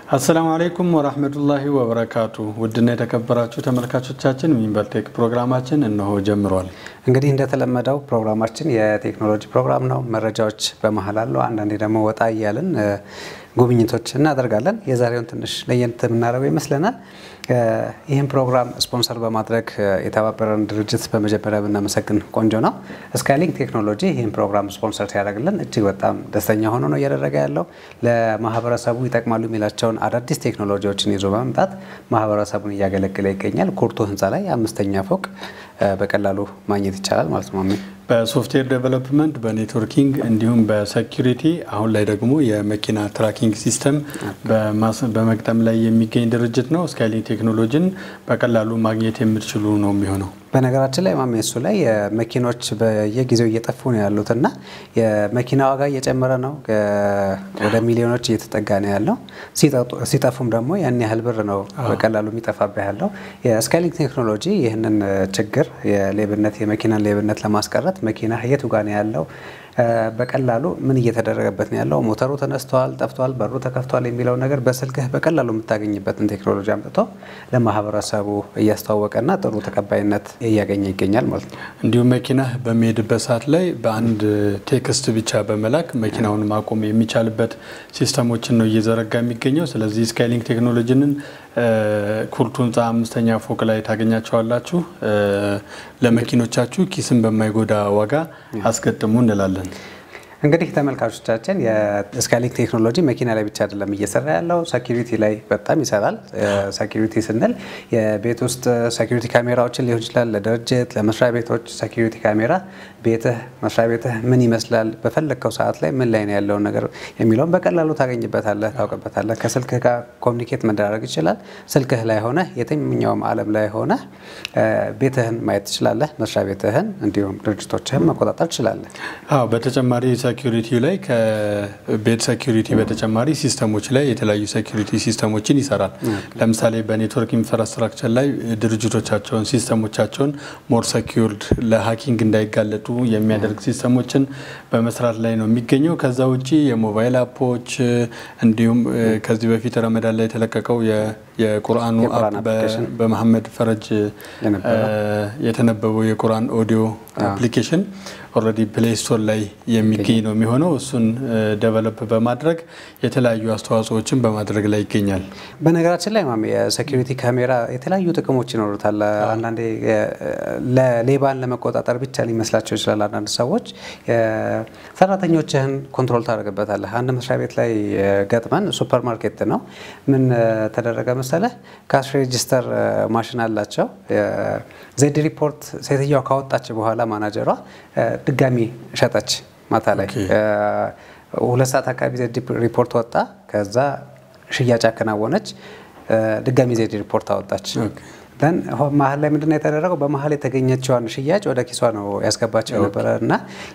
አሰላሙ አለይኩም ወራህመቱላሂ ወበረካቱ። ውድና የተከበራችሁ ተመልካቾቻችን ሚንበር ቴክ ፕሮግራማችን እነሆ ጀምሯል። እንግዲህ እንደተለመደው ፕሮግራማችን የቴክኖሎጂ ፕሮግራም ነው። መረጃዎች በመሀል አለው። አንዳንዴ ደግሞ ወጣ እያልን ጉብኝቶች እናደርጋለን። የዛሬውን ትንሽ ለየት የምናደርገው ይመስለናል። ይህን ፕሮግራም ስፖንሰር በማድረግ የተባበረን ድርጅት በመጀመሪያ ብናመሰግን ቆንጆ ነው። ስካይሊንክ ቴክኖሎጂ ይህን ፕሮግራም ስፖንሰር ሲያደርግልን እጅግ በጣም ደስተኛ ሆኖ ነው እያደረገ ያለው። ለማህበረሰቡ ይጠቅማሉ የሚላቸውን አዳዲስ ቴክኖሎጂዎችን ይዞ በመምጣት ማህበረሰቡን እያገለገለ ይገኛል። ኩርቱ ህንፃ ላይ አምስተኛ ፎቅ በቀላሉ ማግኘት ይቻላል ማለት ነው። በሶፍትዌር ዴቨሎፕመንት፣ በኔትወርኪንግ እንዲሁም በሴኪሪቲ አሁን ላይ ደግሞ የመኪና ትራኪንግ ሲስተም በመግጠም ላይ የሚገኝ ድርጅት ነው። ስካይሊንክ ቴክኖሎጂን በቀላሉ ማግኘት የምትችሉ ነው የሚሆነው። በነገራችን ላይ ማሜ እሱ ላይ መኪኖች በየጊዜው እየጠፉ ነው ያሉት እና የመኪና ዋጋ እየጨመረ ነው፣ ወደ ሚሊዮኖች እየተጠጋ ነው ያለው። ሲጠፉም ደግሞ ያን ያህል ብር ነው በቀላሉ የሚጠፋብህ ያለው። የስካይሊንክ ቴክኖሎጂ ይህንን ችግር የሌብነት የመኪናን ሌብነት ለማስቀረት መኪና የቱ ጋ ነው ያለው በቀላሉ ምን እየተደረገበት ነው ያለው፣ ሞተሩ ተነስተዋል፣ ጠፍቷል፣ በሩ ተከፍቷል የሚለው ነገር በስልክህ በቀላሉ የምታገኝበትን ቴክኖሎጂ አምጥቶ ለማህበረሰቡ እያስተዋወቀና ጥሩ ተቀባይነት እያገኘ ይገኛል ማለት ነው። እንዲሁም መኪና በሚሄድበት ሰዓት ላይ በአንድ ቴክስት ብቻ በመላክ መኪናውን ማቆም የሚቻልበት ሲስተሞችን ነው እየዘረጋ የሚገኘው። ስለዚህ ስካይሊንክ ቴክኖሎጂንን ኩርቱ ህንፃ አምስተኛ ፎቅ ላይ ታገኛቸዋላችሁ። ለመኪኖቻችሁ ኪስን በማይጎዳ ዋጋ አስገጥሙ እንላለን። እንግዲህ ተመልካቾቻችን የስካይሊንክ ቴክኖሎጂ መኪና ላይ ብቻ አይደለም እየሰራ ያለው፣ ሴኪሪቲ ላይ በጣም ይሰራል። ሴኪሪቲ ስንል የቤት ውስጥ ሴኪሪቲ ካሜራዎችን ሊሆን ይችላል፣ ለድርጅት ለመስሪያ ቤቶች ሴኪሪቲ ካሜራ ቤትህ መስሪያ ቤትህ ምን ይመስላል፣ በፈለግከው ሰዓት ላይ ምን ላይ ነው ያለውን ነገር የሚለውን በቀላሉ ታገኝበታለህ፣ ታውቅበታለህ። ከስልክህ ጋር ኮሚኒኬት መደራረግ ይችላል። ስልክህ ላይ ሆነ የትኛውም ዓለም ላይ ሆነ ቤትህን ማየት ትችላለህ፣ መስሪያ ቤትህን እንዲሁም ድርጅቶችህን መቆጣጠር ትችላለህ። አዎ በተጨማሪ ሴኪሪቲ ላይ ከቤት ሴኪሪቲ በተጨማሪ ሲስተሞች ላይ የተለያዩ ሴኪሪቲ ሲስተሞችን ይሰራል። ለምሳሌ በኔትወርክ ኢንፍራስትራክቸር ላይ ድርጅቶቻቸውን ሲስተሞቻቸውን ሞር ሴኪርድ ለሀኪንግ እንዳይጋለጡ የሚያደርግ ሲስተሞችን በመስራት ላይ ነው የሚገኘው። ከዛ ውጭ የሞባይል አፖች እንዲሁም ከዚህ በፊት ረመዳን ላይ የተለቀቀው የቁርአኑ አፕ በመሐመድ ፈረጅ የተነበበው የቁርአን ኦዲዮ አፕሊኬሽን ኦልሬዲ ፕሌይ ስቶር ላይ የሚገኝ ነው የሚሆነው። እሱን ደቨሎፕ በማድረግ የተለያዩ አስተዋጽኦዎችን በማድረግ ላይ ይገኛል። በነገራችን ላይ ማሜ የሴኪሪቲ ካሜራ የተለያዩ ጥቅሞች ይኖሩታል። አንዳንዴ ለሌባን ለመቆጣጠር ብቻ ሊመስላቸው ይችላል አንዳንድ ሰዎች። ሰራተኞችህን ኮንትሮል ታደርግበታለህ። አንድ መስሪያ ቤት ላይ ገጥመን ሱፐር ማርኬት ነው ምን ተደረገ መሰለህ፣ ካሽ ሬጂስተር ማሽን አላቸው። ዜድ ሪፖርት ሴትዮዋ ካወጣች በኋላ ማናጀሯ ድጋሚ ሸጠች። ማታ ላይ ሁለት ሰዓት አካባቢ ዜድ ሪፖርት ወጣ። ከዛ ሽያጭ አከናወነች። ድጋሚ ዜድ ሪፖርት አወጣች። ደን መሀል ላይ ምንድነው የተደረገው? በመሀል የተገኘችዋን ሽያጭ ወደ ኪሷ ነው ያስገባቸው የነበረ እና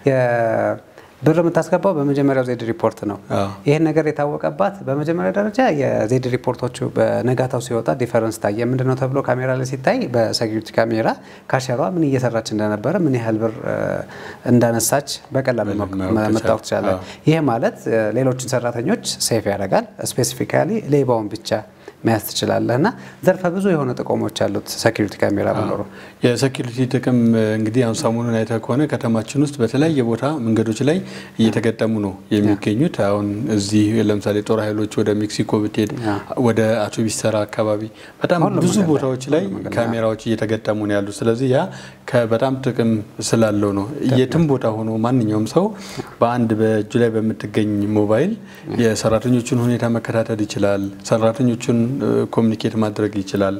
ብር የምታስገባው በመጀመሪያው ዜድ ሪፖርት ነው። ይህን ነገር የታወቀባት በመጀመሪያ ደረጃ የዜድ ሪፖርቶቹ በነጋታው ሲወጣ ዲፈረንስ ታየ። ምንድነው ተብሎ ካሜራ ላይ ሲታይ በሴኪሪቲ ካሜራ ካሸሯ ምን እየሰራች እንደነበረ ምን ያህል ብር እንዳነሳች በቀላሉ መታወቅ ትችላለን። ይህ ማለት ሌሎችን ሰራተኞች ሴፍ ያደርጋል። ስፔሲፊካሊ ሌባውን ብቻ መያዝ ትችላለህ እና ዘርፈ ብዙ የሆነ ጥቅሞች አሉት ሴኪሪቲ ካሜራ መኖሩ። የሴኪሪቲ ጥቅም እንግዲህ አሁን ሰሞኑን አይተህ ከሆነ ከተማችን ውስጥ በተለያየ ቦታ መንገዶች ላይ እየተገጠሙ ነው የሚገኙት። አሁን እዚህ ለምሳሌ ጦር ኃይሎች ወደ ሜክሲኮ ብትሄድ ወደ አውቶቢስ ተራ አካባቢ በጣም ብዙ ቦታዎች ላይ ካሜራዎች እየተገጠሙ ነው ያሉት። ስለዚህ ያ በጣም ጥቅም ስላለው ነው። የትም ቦታ ሆኖ ማንኛውም ሰው በአንድ በእጁ ላይ በምትገኝ ሞባይል የሰራተኞቹን ሁኔታ መከታተል ይችላል። ሰራተኞቹን ኮሚኒኬት ማድረግ ይችላል።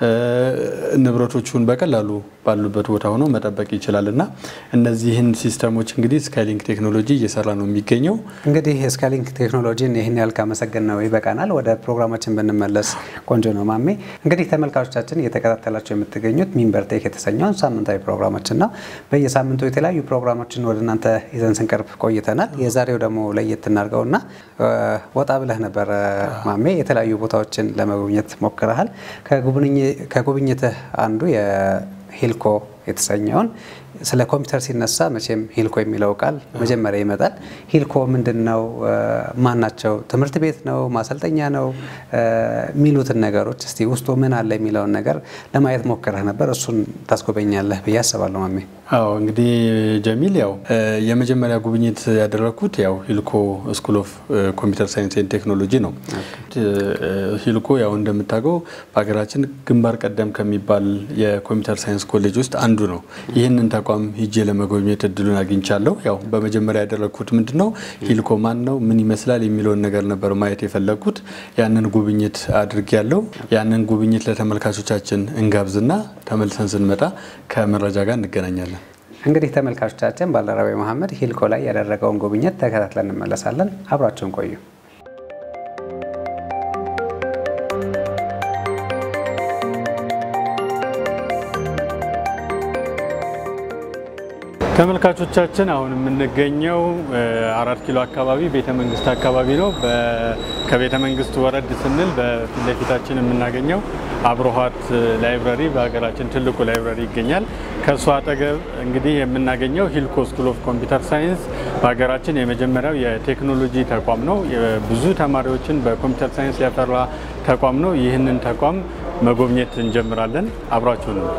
ንብረቶቹን በቀላሉ ባሉበት ቦታ ሆኖ መጠበቅ ይችላል እና እነዚህን ሲስተሞች እንግዲህ ስካይሊንክ ቴክኖሎጂ እየሰራ ነው የሚገኘው። እንግዲህ ስካይሊንክ ቴክኖሎጂን ይህን ያህል ካመሰገን ነው ይበቃናል። ወደ ፕሮግራማችን ብንመለስ ቆንጆ ነው። ማሜ እንግዲህ ተመልካቾቻችን እየተከታተላቸው የምትገኙት ሚንበር ቴክ የተሰኘውን ሳምንታዊ ፕሮግራማችን ነው። በየሳምንቱ የተለያዩ ፕሮግራሞችን ወደ እናንተ ይዘን ስንቀርብ ቆይተናል። የዛሬው ደግሞ ለየት እናድርገውና ወጣ ብለህ ነበረ ማሜ የተለያዩ ቦታዎችን ለመጎብኘት ሞክረሃል። ከጉብኝትህ አንዱ የሂልኮ የተሰኘውን ስለ ኮምፒውተር ሲነሳ መቼም ሂልኮ የሚለው ቃል መጀመሪያ ይመጣል። ሂልኮ ምንድን ነው? ማን ናቸው? ትምህርት ቤት ነው? ማሰልጠኛ ነው? የሚሉትን ነገሮች እስቲ ውስጡ ምን አለ የሚለውን ነገር ለማየት ሞክረህ ነበር። እሱን ታስጎበኛለህ ብዬ አስባለሁ። ማሜ አዎ እንግዲህ ጀሚል ያው የመጀመሪያ ጉብኝት ያደረግኩት ያው ሂልኮ ስኩል ኦፍ ኮምፒውተር ሳይንስ ኤንድ ቴክኖሎጂ ነው። ሂልኮ ያው እንደምታውቀው በሀገራችን ግንባር ቀደም ከሚባል የኮምፒውተር ሳይንስ ኮሌጅ ውስጥ አንዱ ነው። ይህንን ተቋም ሂጄ ለመጎብኘት እድሉን አግኝቻለሁ። ያው በመጀመሪያ ያደረግኩት ምንድን ነው ሂልኮ ማን ነው፣ ምን ይመስላል የሚለውን ነገር ነበር ማየት የፈለግኩት። ያንን ጉብኝት አድርጌያለሁ። ያንን ጉብኝት ለተመልካቾቻችን እንጋብዝና ተመልሰን ስንመጣ ከመረጃ ጋር እንገናኛለን። እንግዲህ ተመልካቾቻችን ባልደረባዊ መሐመድ ሂልኮ ላይ ያደረገውን ጉብኝት ተከታትለን እንመለሳለን። አብራችሁን ቆዩ። ተመልካቾቻችን አሁን የምንገኘው አራት ኪሎ አካባቢ ቤተ መንግስት አካባቢ ነው። ከቤተ መንግስት ወረድ ስንል በፊት ለፊታችን የምናገኘው አብሮሃት ላይብረሪ በሀገራችን ትልቁ ላይብረሪ ይገኛል። ከእሱ አጠገብ እንግዲህ የምናገኘው ሂልኮ ስኩል ኦፍ ኮምፒውተር ሳይንስ በሀገራችን የመጀመሪያው የቴክኖሎጂ ተቋም ነው። ብዙ ተማሪዎችን በኮምፒውተር ሳይንስ ያፈራ ተቋም ነው። ይህንን ተቋም መጎብኘት እንጀምራለን። አብራችሁ ነው።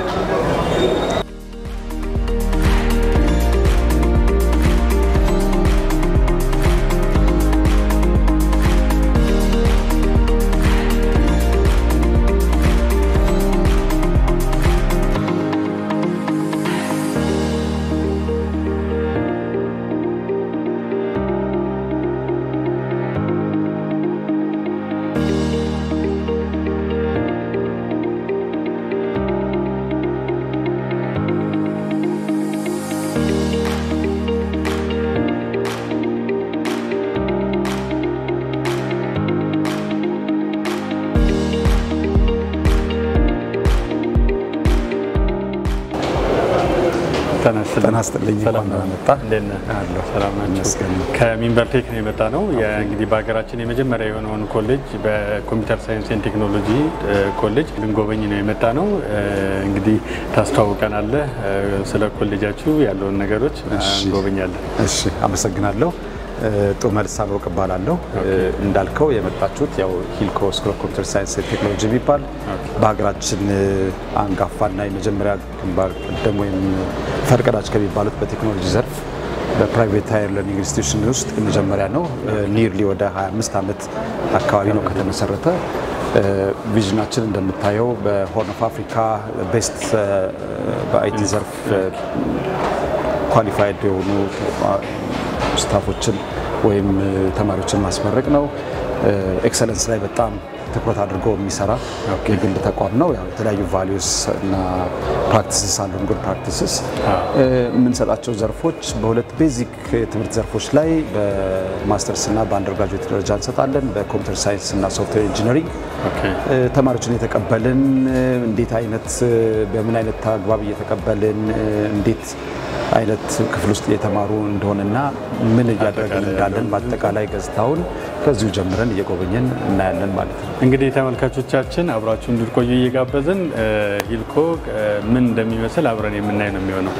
ጤና ይስጥልኝ። ከሚንበር ቴክ ነው የመጣ ነው። እንግዲህ በሀገራችን የመጀመሪያ የሆነውን ኮሌጅ በኮምፒውተር ሳይንስ ኤንድ ቴክኖሎጂ ኮሌጅ ልንጎበኝ ነው የመጣ ነው። እንግዲህ ታስተዋውቀናለህ፣ ስለ ኮሌጃችሁ ያለውን ነገሮች እንጎበኛለን። እሺ፣ አመሰግናለሁ። ጡመል ሳልወቅ እባላለሁ። እንዳልከው የመጣችሁት ያው ሂልኮ ስኩል ኦፍ ኮምፒውተር ሳይንስ ቴክኖሎጂ የሚባል በሀገራችን አንጋፋና የመጀመሪያ ግንባር ቀደም ወይም ፈርቀዳጅ ከሚባሉት በቴክኖሎጂ ዘርፍ በፕራይቬት ሃየር ለርኒንግ ኢንስቲትዩሽን ውስጥ የመጀመሪያ ነው። ኒርሊ ወደ 25 ዓመት አካባቢ ነው ከተመሰረተ። ቪዥናችን እንደምታየው በሆርን ኦፍ አፍሪካ ቤስት በአይቲ ዘርፍ ኳሊፋይድ የሆኑ ስታፎችን ወይም ተማሪዎችን ማስመረቅ ነው። ኤክሰለንስ ላይ በጣም ትኩረት አድርጎ የሚሰራ የግል ተቋም ነው። ያው የተለያዩ ቫሊዩስ እና ፕራክቲስስ አሉን። ጉድ ፕራክቲስስ የምንሰጣቸው ዘርፎች በሁለት ቤዚክ የትምህርት ዘርፎች ላይ በማስተርስ እና በአንደርግራጁዌት ደረጃ እንሰጣለን። በኮምፒውተር ሳይንስ እና ሶፍትዌር ኢንጂነሪንግ ተማሪዎችን የተቀበልን እንዴት አይነት በምን አይነት አግባብ እየተቀበልን እንዴት አይነት ክፍል ውስጥ እየተማሩ እንደሆነና ምን እያደረግን እንዳለን በአጠቃላይ ገጽታውን ከዚሁ ጀምረን እየጎበኘን እናያለን ማለት ነው። እንግዲህ ተመልካቾቻችን አብራችሁ እንድትቆዩ እየጋበዝን ሂልኮ ምን እንደሚመስል አብረን የምናይ ነው የሚሆነው።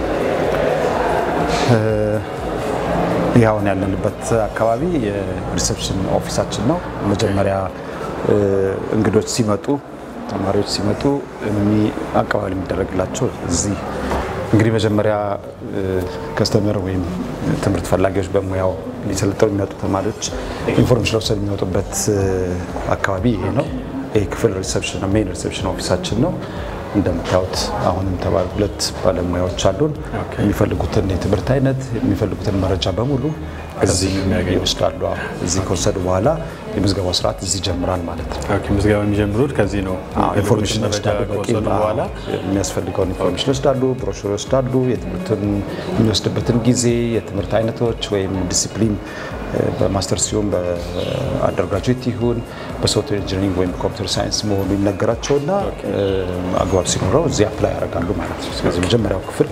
ይህ አሁን ያለንበት አካባቢ የሪሴፕሽን ኦፊሳችን ነው። መጀመሪያ እንግዶች ሲመጡ ተማሪዎች ሲመጡ አቀባበል የሚደረግላቸው እዚህ እንግዲህ መጀመሪያ ከስተመር ወይም ትምህርት ፈላጊዎች በሙያው ሊሰለጠኑ የሚመጡ ተማሪዎች ኢንፎርሜሽን ወሰድ የሚወጡበት አካባቢ ይሄ ነው። ይህ ክፍል ሪሴፕሽን ሜን ሪሴፕሽን ኦፊሳችን ነው። እንደምታዩት አሁንም ተባል ሁለት ባለሙያዎች አሉን። የሚፈልጉትን የትምህርት አይነት የሚፈልጉትን መረጃ በሙሉ እዚህ ይወስዳሉ። እዚህ ከወሰዱ በኋላ የምዝገባው ስርዓት እዚህ ይጀምራል ማለት ነው። ምዝገባ የሚጀምሩት ከዚህ ነው። ኢንፎርሜሽን ይወስዳሉ። በቂ በኋላ የሚያስፈልገውን ኢንፎርሜሽን ይወስዳሉ። ብሮሹር ይወስዳሉ። የትምህርትን የሚወስድበትን ጊዜ፣ የትምህርት አይነቶች ወይም ዲሲፕሊን በማስተር ሲሆን በአንደርግራጁዌት ይሁን በሶፍትዌር ኢንጂኒሪንግ ወይም ኮምፒውተር ሳይንስ መሆኑ ይነገራቸውና አግባብ ሲኖረው እዚህ አፕላይ ያደርጋሉ ማለት ነው። ስለዚህ መጀመሪያው ክፍል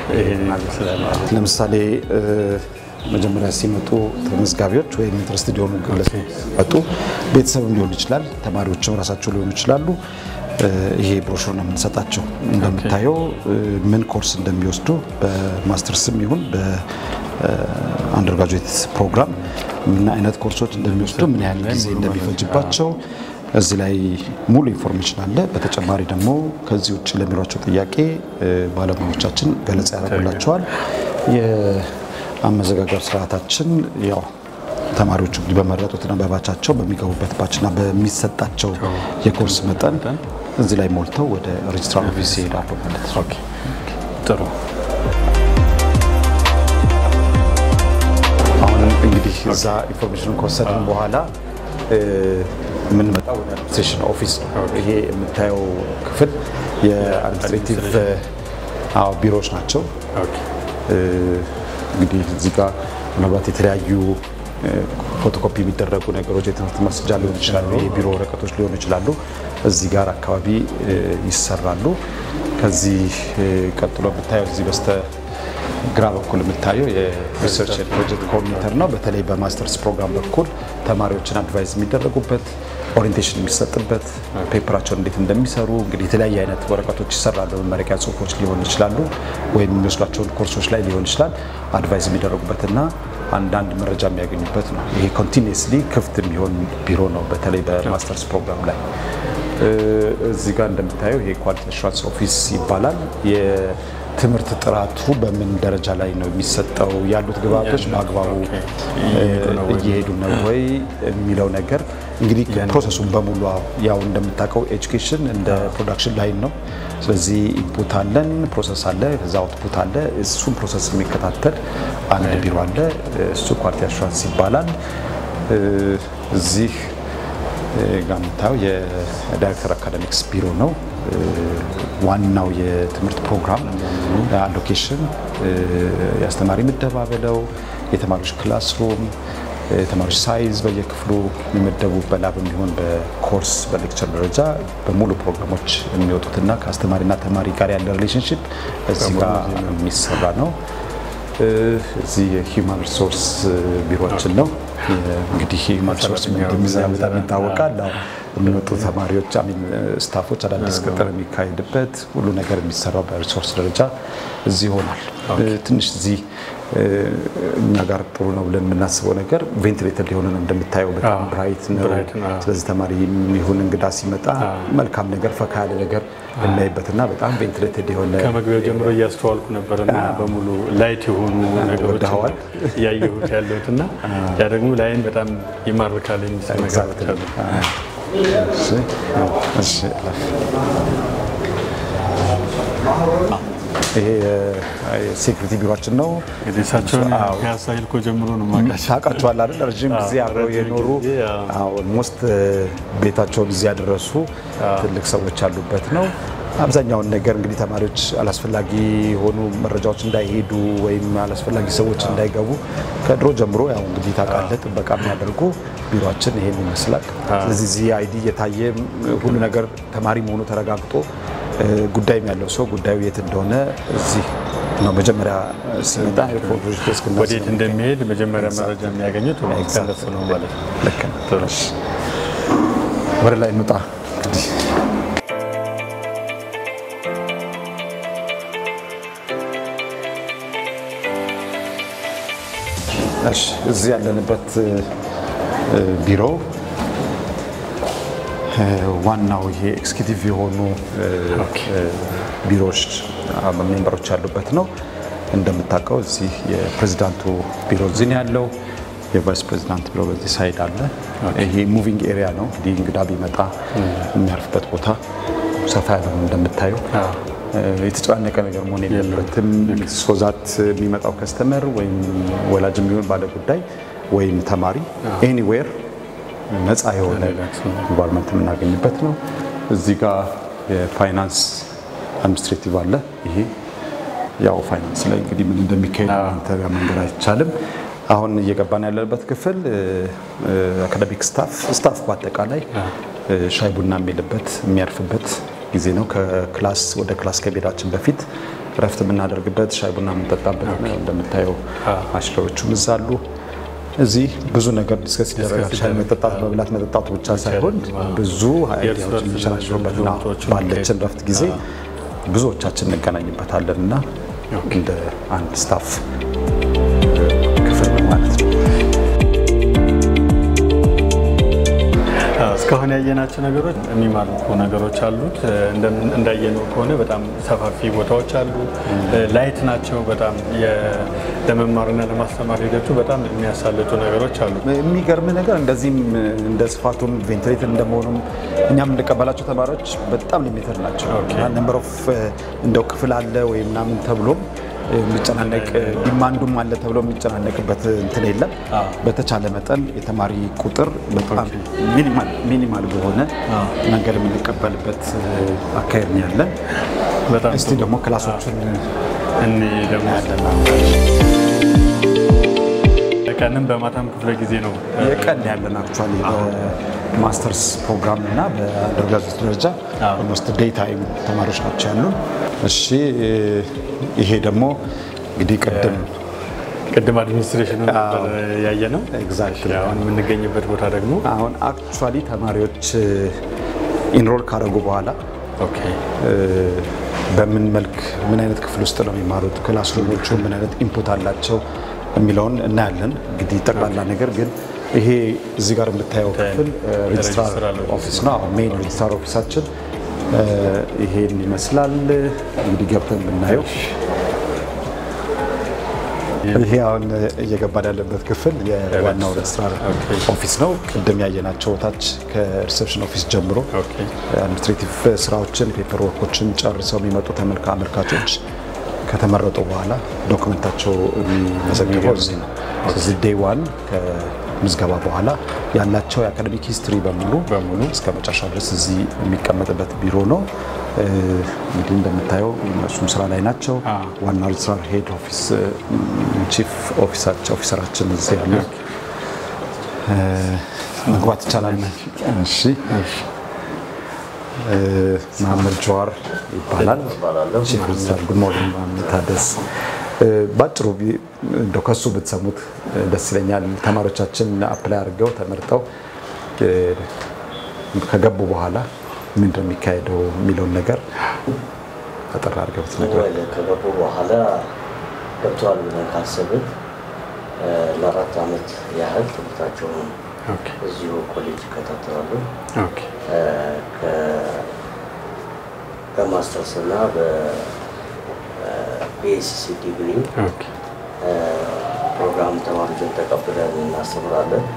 ለምሳሌ መጀመሪያ ሲመጡ ተመዝጋቢዎች ወይም ኢንትረስትድ የሆኑ ግለሰቦች መጡ። ቤተሰብም ሊሆን ይችላል፣ ተማሪዎችም ራሳቸው ሊሆኑ ይችላሉ። ይሄ ብሮሹር ነው የምንሰጣቸው። እንደምታየው ምን ኮርስ እንደሚወስዱ በማስተርስም ይሁን በአንደርግራጁዌት ፕሮግራም ምን አይነት ኮርሶች እንደሚወስዱ፣ ምን ያህል ጊዜ እንደሚፈጅባቸው እዚህ ላይ ሙሉ ኢንፎርሜሽን አለ። በተጨማሪ ደግሞ ከዚህ ውጭ ለሚሯቸው ጥያቄ ባለሙያዎቻችን ገለጻ ያደርጉላቸዋል። የአመዘጋገብ ስርዓታችን ያው ተማሪዎቹ እንግዲህ በመረጡትና በባቻቸው በሚገቡበት ባችና በሚሰጣቸው የኮርስ መጠን እዚህ ላይ ሞልተው ወደ ሬጅስትራር ኦፊስ ይሄዳሉ ማለት ነው። ጥሩ። አሁን እንግዲህ እዛ ኢንፎርሜሽኑን ከወሰድን በኋላ የምንመጣው ወደ አድሚኒስትሬሽን ኦፊስ ነው። ይሄ የምታየው ክፍል የአድሚኒስትሬቲቭ ቢሮዎች ናቸው። እንግዲህ እዚህ ጋር ምናልባት የተለያዩ ፎቶኮፒ የሚደረጉ ነገሮች የትምህርት ማስረጃ ሊሆኑ ይችላሉ፣ የቢሮ ወረቀቶች ሊሆኑ ይችላሉ። እዚህ ጋር አካባቢ ይሰራሉ። ከዚህ ቀጥሎ የምታየው እዚህ በስተ ግራ በኩል የምታየው የሪሰርች ፕሮጀክት ኮኦርዲኔተር ነው። በተለይ በማስተርስ ፕሮግራም በኩል ተማሪዎችን አድቫይዝ የሚደረጉበት ኦሪንቴሽን የሚሰጥበት ፔፐራቸውን እንዴት እንደሚሰሩ እንግዲህ የተለያየ አይነት ወረቀቶች ይሰራሉ። መመረቂያ ጽሁፎች ሊሆኑ ይችላሉ፣ ወይም የሚወስዷቸውን ኮርሶች ላይ ሊሆን ይችላል። አድቫይዝ የሚደረጉበትና አንዳንድ መረጃ የሚያገኙበት ነው። ይሄ ኮንቲኒየስሊ ክፍት የሚሆን ቢሮ ነው፣ በተለይ በማስተርስ ፕሮግራም ላይ። እዚህ ጋር እንደምታየው ይሄ ኳሊቲ አሹራንስ ኦፊስ ይባላል። የትምህርት ጥራቱ በምን ደረጃ ላይ ነው የሚሰጠው፣ ያሉት ግብዓቶች በአግባቡ እየሄዱ ነው ወይ የሚለው ነገር እንግዲህ ፕሮሰሱን በሙሉ ያው እንደምታውቀው ኤጁኬሽን እንደ ፕሮዳክሽን ላይን ነው። ስለዚህ ኢንፑት አለን፣ ፕሮሰስ አለ፣ ከዛ አውትፑት አለ። እሱን ፕሮሰስ የሚከታተል አንድ ቢሮ አለ። እሱ ኳሊቲ አሹራንስ ይባላል። እዚህ ጋር የምታየው የዳይሬክተር አካዳሚክስ ቢሮ ነው። ዋናው የትምህርት ፕሮግራም አሎኬሽን፣ የአስተማሪ ምደባ ብለው የተማሪዎች ክላስሩም የተማሪዎች ሳይዝ በየክፍሉ የሚመደቡ በላብ የሚሆን በኮርስ በሌክቸር ደረጃ በሙሉ ፕሮግራሞች የሚወጡትና ከአስተማሪና ተማሪ ጋር ያለ ሪሌሽንሽፕ እዚህ ጋር የሚሰራ ነው። እዚህ የሂውማን ሪሶርስ ቢሮችን ነው። እንግዲህ ሂውማን ሪሶርስ በጣም ይታወቃል። የሚወጡ ተማሪዎች አሚን ስታፎች አዳዲስ ቅጥር የሚካሄድበት ሁሉ ነገር የሚሰራው በሪሶርስ ደረጃ እዚህ ይሆናል። ትንሽ እዚህ እኛ ጋር ጥሩ ነው ብለን የምናስበው ነገር ቬንቲሌተር ሊሆን ነው። እንደምታየው በጣም ብራይት ነው። ስለዚህ ተማሪ የሚሆን እንግዳ ሲመጣ መልካም ነገር ፈካ ያለ ነገር እናይበትና በጣም ቬንቲሌተድ የሆነ ከመግቢያው ጀምሮ እያስተዋልኩ ነበርና በሙሉ ላይት የሆኑ ነገሮች እያየሁት ያለሁት እና ያ ደግሞ ላይን በጣም ይማርካል የሚስብ ነገሮች አሉ። ይሄ ሴኩሪቲ ቢሮችን ነው። እንግዲህ እሳቸውን ፒያሳ ሂልኮ ጀምሮ ነው የማውቃቸው። ታውቃቸዋል አይደል? ረዥም ጊዜ አብረው የኖሩ ኦልሞስት ቤታቸውን እዚህ ያደረሱ ትልቅ ሰዎች ያሉበት ነው። አብዛኛውን ነገር እንግዲህ ተማሪዎች አላስፈላጊ የሆኑ መረጃዎች እንዳይሄዱ ወይም አላስፈላጊ ሰዎች እንዳይገቡ ከድሮ ጀምሮ ያው እንግዲህ ታውቃለህ ጥበቃ የሚያደርጉ ቢሮችን ይሄን ይመስላል። ስለዚህ እዚህ አይዲ እየታየ ሁሉ ነገር ተማሪ መሆኑ ተረጋግጦ ጉዳይም ያለው ሰው ጉዳዩ የት እንደሆነ እዚህ ነው መጀመሪያ ሲመጣ ወዴት እንደሚሄድ መጀመሪያ መረጃ የሚያገኙት ከነሱ ነው ማለት ነው። ልክ ነው። ወደ ላይ እንውጣ እንግዲህ እዚህ ያለንበት ቢሮ ዋናው ይሄ ኤክስኪዩቲቭ የሆኑ ቢሮዎች ሜምበሮች ያሉበት ነው። እንደምታውቀው እዚህ የፕሬዚዳንቱ ቢሮ እዚህ ነው ያለው። የቫይስ ፕሬዚዳንት ቢሮ በዚህ ሳይድ አለ። ይሄ ሙቪንግ ኤሪያ ነው። እንግዲህ እንግዳ ቢመጣ የሚያርፍበት ቦታ ሰፋ ያለ ነው እንደምታየው። የተጨናነቀ ነገር መሆን የለበትም። ሶዛት የሚመጣው ከስተመር ወይም ወላጅ የሚሆን ባለ ጉዳይ ወይም ተማሪ ኤኒዌር ነፃ የሆነ ኢንቫይሮንመንት የምናገኝበት ነው። እዚህ ጋር የፋይናንስ አድሚኒስትሬቲቭ አለ። ይሄ ያው ፋይናንስ ላይ እንግዲህ ምን እንደሚካሄድ አንተ ጋር መንገድ አይቻልም። አሁን እየገባን ያለበት ክፍል አካዳሚክ ስታፍ ስታፍ በአጠቃላይ ሻይ ቡና የሚልበት የሚያርፍበት ጊዜ ነው። ከክላስ ወደ ክላስ ከመሄዳችን በፊት እረፍት የምናደርግበት ሻይ ቡና የምንጠጣበት ነው። እንደምታየው አሽከሮቹም እዛ አሉ። እዚህ ብዙ ነገር ዲስከስ ይደረጋል። ሻይ መጠጣት፣ መብላት፣ መጠጣቱ ብቻ ሳይሆን ብዙ አይዲያዎች የሚሸራሸሩበት ነው። ባለችን ረፍት ጊዜ ብዙዎቻችን እንገናኝበታለን እና እንደ አንድ ስታፍ ክፍል ነው ማለት ነው። እስካሁን ያየናቸው ነገሮች የሚማርኩ ነገሮች አሉት። እንዳየነው ከሆነ በጣም ሰፋፊ ቦታዎች አሉ። ላይት ናቸው። በጣም ለመማርና ለማስተማር ሂደቱ በጣም የሚያሳልጡ ነገሮች አሉ። የሚገርም ነገር እንደዚህም እንደ ስፋቱም ቬንትሌተር እንደመሆኑም እኛም እንቀበላቸው ተማሪዎች በጣም ሊሚትድ ናቸው። ነምበር ኦፍ እንደው ክፍል አለ ወይ ምናምን ተብሎም የሚጨናነቅ ዲማንዱም አለ ተብሎ የሚጨናነቅበት እንትን የለም። በተቻለ መጠን የተማሪ ቁጥር በጣም ሚኒማል በሆነ መንገድ የምንቀበልበት አካሄድ ነው ያለን። እስቲ ደግሞ ክላሶቹን እኔ ደግሞ ቀንም በማታም ክፍለ ጊዜ ነው የቀን ያለን አክቹዋሊ በማስተርስ ፕሮግራም እና በአንደርግራጁዌት ደረጃ ኦልሞስት ዴይ ታይም ተማሪዎች ናቸው ያሉን። እሺ ይሄ ደግሞ እንግዲህ ቅድም ቅድም አድሚኒስትሬሽኑ ያየ ነው። ኤግዛክትሊ አሁን የምንገኝበት ቦታ ደግሞ አሁን አክቹዋሊ ተማሪዎች ኢንሮል ካደረጉ በኋላ ኦኬ በምን መልክ ምን አይነት ክፍል ውስጥ ነው የሚማሩት፣ ክላስሩሞቹ ምን አይነት ኢንፑት አላቸው የሚለውን እናያለን። እንግዲህ ጠቅላላ ነገር ግን ይሄ እዚህ ጋር የምታየው ክፍል ሬጅስትራር ኦፊስ ነው። አሁን ሜይን ሬጅስትራር ኦፊሳችን ይሄን ይመስላል። እንግዲህ ገብተን ብናየው ይሄ አሁን እየገባን ያለበት ክፍል የዋናው ሬጅስትራር ኦፊስ ነው። ቅድም ያየናቸው ታች ከሪሴፕሽን ኦፊስ ጀምሮ አድሚኒስትሬቲቭ ስራዎችን ፔፐር ወርኮችን ጨርሰው የሚመጡ ተመልካ አመልካቾች ከተመረጡ በኋላ ዶክመንታቸው የሚመዘግበው እዚህ ነው። ስለዚህ ዴይ ዋን ከምዝገባ በኋላ ያላቸው የአካደሚክ ሂስትሪ በሙሉ በሙሉ እስከ መጨረሻ ድረስ እዚህ የሚቀመጥበት ቢሮ ነው። እንግዲህ እንደምታየው እነሱም ስራ ላይ ናቸው። ዋና ሬጅስትራር ሄድ ኦፊስ ቺፍ ኦፊሰራችን እዚህ ያሉ መግባት ይቻላል። እሺ መሀመድ ጀዋር ይባላል። ቺፍ ሬጅስትራር ጉድ ሞርኒንግ መሀመድ ታደስ። ባጭሩ እንደው ከሱ ብትሰሙት ደስ ይለኛል። ተማሪዎቻችን አፕላይ አድርገው ተመርጠው ከገቡ በኋላ ምንድን ነው የሚካሄደው የሚለውን ነገር አጠር አድርገው ብትነግረን። ከገቡ በኋላ ገብተዋል ብለን ካሰብን ለአራት ዓመት ያህል ትምህርታቸውን እዚሁ ኮሌጅ ይከታተላሉ። በማስተርስ እና በፒኤስሲ ዲግሪ ፕሮግራም ተማሪዎችን ተቀብለን እናስተምራለን።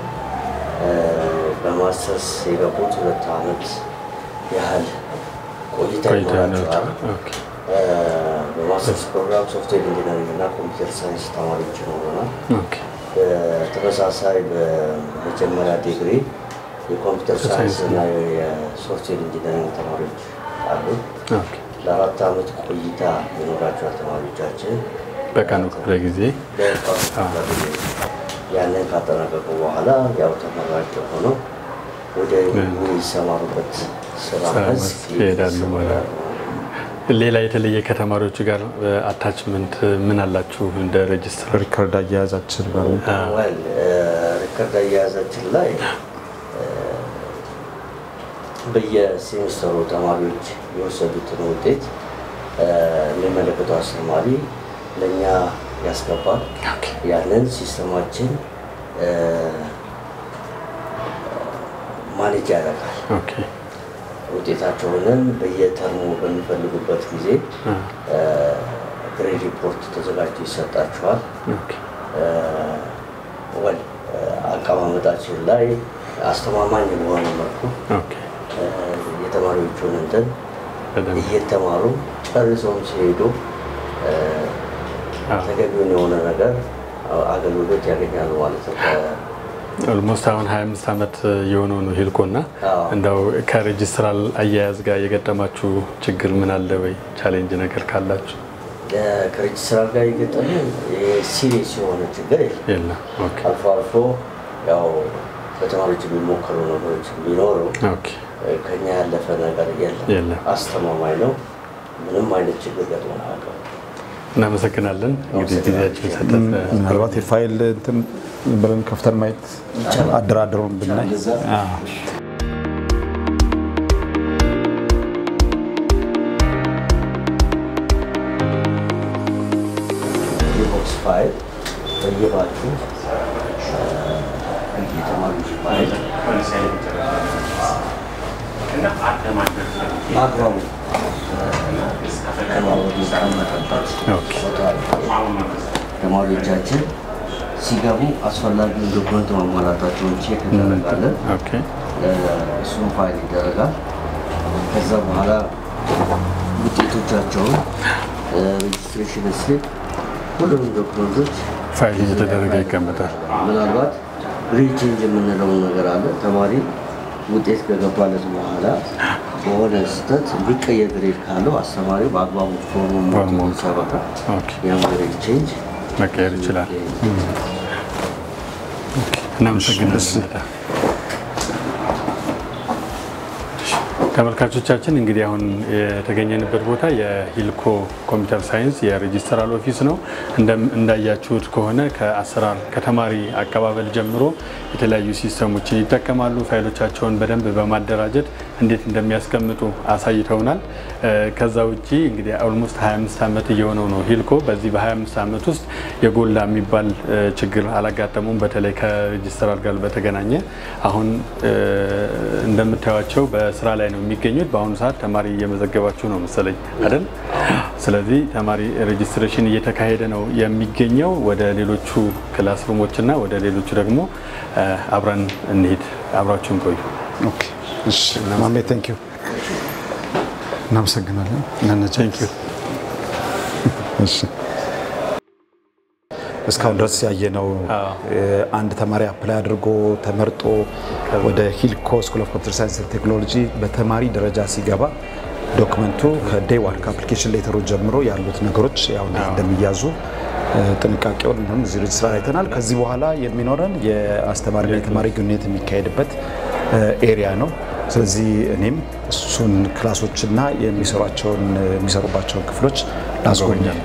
በማስተርስ የገቡት ሁለት ዓመት ያህል ቆይታ ይኖራቸዋል። በማስተርስ ፕሮግራም ሶፍትዌር ኢንጂነሪንግ እና ኮምፒውተር ሳይንስ ተማሪዎች ይኖሩናል። በተመሳሳይ በመጀመሪያ ዲግሪ የኮምፒውተር ሳይንስ እና የሶፍትዌር ኢንጂነሪንግ ተማሪዎች አሉ። ለአራት ዓመት ቆይታ የኖራቸዋል ተማሪዎቻችን በቀኑ ክፍለ ጊዜ ያንን ካጠናቀቁ በኋላ ያው ተመራቂ ሆነው ወደ የሚሰማሩበት ስራ መስክ ይሄዳሉ ማለት ነው። ሌላ የተለየ ከተማሪዎቹ ጋር አታችመንት ምን አላችሁ? እንደ ሬጅስትር ሪከርድ አያያዛችን ጋር ሪከርድ አያያዛችን ላይ በየሴሚስተሩ ተማሪዎች የወሰዱትን ውጤት የሚመለከተው አስተማሪ ለእኛ ያስገባል። ያንን ሲስተማችን ማኔጅ ያደርጋል። ውጤታቸውንም በየተርሙ በሚፈልጉበት ጊዜ ግሬድ ሪፖርት ተዘጋጅቶ ይሰጣቸዋል። ወል አቀማመጣችን ላይ አስተማማኝ በሆነ መልኩ የተማሪዎቹን እንትን እየተማሩ ጨርሰውም ሲሄዱ ተገቢውን የሆነ ነገር አገልግሎት ያገኛሉ ማለት ነው። ኦልሞስት አሁን 25 ዓመት የሆነው ነው ሂልኮ እና እንደው ከሬጅስትራል አያያዝ ጋር የገጠማችሁ ችግር ምን አለ ወይ? ቻሌንጅ ነገር ካላችሁ? ከሬጅስትራል ጋር የገጠመ ሲሪየስ የሆነ ችግር የለም። አልፎ አልፎ ያው በተማሪዎች የሚሞከሩ ነገሮች ቢኖሩ ከኛ ያለፈ ነገር የለም። አስተማማኝ ነው። ምንም አይነት ችግር ገጥሞን አያውቅም። እናመሰግናለን። እንግዲህ ጊዜያችን ሰጠን። ምናልባት የፋይል እንትን ብለን ከፍተን ማየት አደራደሩን ብናይ አዎ። የቦክስ ፋይል በየባቹ የተማሪዎች ፋይል በአግባቡ ተባብሮ የተቀመጠበት ኦኬ። ቦታ አለ። ተማሪዎቻችን ሲገቡ አስፈላጊውን ዶክመንት ማሟላታቸውን ቼክ እናደርጋለን። ኦኬ። እሱም ፋይል ይደረጋል። ከዛ በኋላ ውጤቶቻቸውን ሬጅስትሬሽን ስሊፕ፣ ሁሉንም ዶክመንቶች ፋይል እየተደረገ ይቀመጣል። ምናልባት ግሬድ ቼንጅ የምንለውን ነገር አለ። ተማሪ ውጤት ከገባለት በኋላ በሆነ ስህተት ሊቀየር ግሬድ ካለው አስተማሪው በአግባቡ ፎርሙን ፎርሙን ሞልቶ ሲያበቃ ኦኬ። ያም ግሬድ ቼንጅ መቀየር ይችላል። እናመሰግናለን። ተመልካቾቻችን እንግዲህ አሁን የተገኘንበት ቦታ የሂልኮ ኮምፒውተር ሳይንስ የሬጂስተራል ኦፊስ ነው። እንደም- እንዳያችሁት ከሆነ ከአሰራር ከተማሪ አቀባበል ጀምሮ የተለያዩ ሲስተሞችን ይጠቀማሉ። ፋይሎቻቸውን በደንብ በማደራጀት እንዴት እንደሚያስቀምጡ አሳይተውናል። እ፣ ከዛ ውጭ እንግዲህ ኦልሞስት 25 ዓመት እየሆነው ነው ሂልኮ። በዚህ በ25 ዓመት ውስጥ የጎላ የሚባል እ፣ ችግር አላጋጠሙም። በተለይ ከሬጂስተራል ጋር በተገናኘ አሁን እ፣ እንደምታዩቸው በስራ ላይ ነው የሚገኙት። በአሁኑ ሰዓት ተማሪ እየመዘገባችሁ ነው መሰለኝ አይደል? ስለዚህ ተማሪ ሬጂስትሬሽን እየተካሄደ ነው የሚገኘው። ወደ ሌሎቹ ክላስ ሩሞችና ወደ ሌሎቹ ደግሞ እ፣ አብረን እንሄድ። አብራችሁን ቆዩ። ኦኬ። እሺ ማሜ ቴንክ ዩ እናመሰግናለን። እናነጃ እሺ እስካሁን ድረስ ያየነው እ፣ አንድ ተማሪ አፕላይ አድርጎ ተመርጦ ወደ ሂልኮ ስኩል ኦፍ ኮምፒውተር ሳይንስ ቴክኖሎጂ በተማሪ ደረጃ ሲገባ ዶክመንቱ ከዴይ ዋን ከአፕሊኬሽን ሌተሩ ጀምሮ ያሉት ነገሮች ያው እንዴት እንደሚያዙ እ፣ ጥንቃቄውን ምንም እዚህ ሬጅስትራር አይተናል። ከዚህ በኋላ የሚኖረን የአስተማሪና የተማሪ ግንኙነት የሚካሄድበት እ፣ ኤሪያ ነው። ስለዚህ እኔም እሱን ክላሶችና የሚሰሯቸውን የሚሰሩባቸውን ክፍሎች ላስጎብኛል።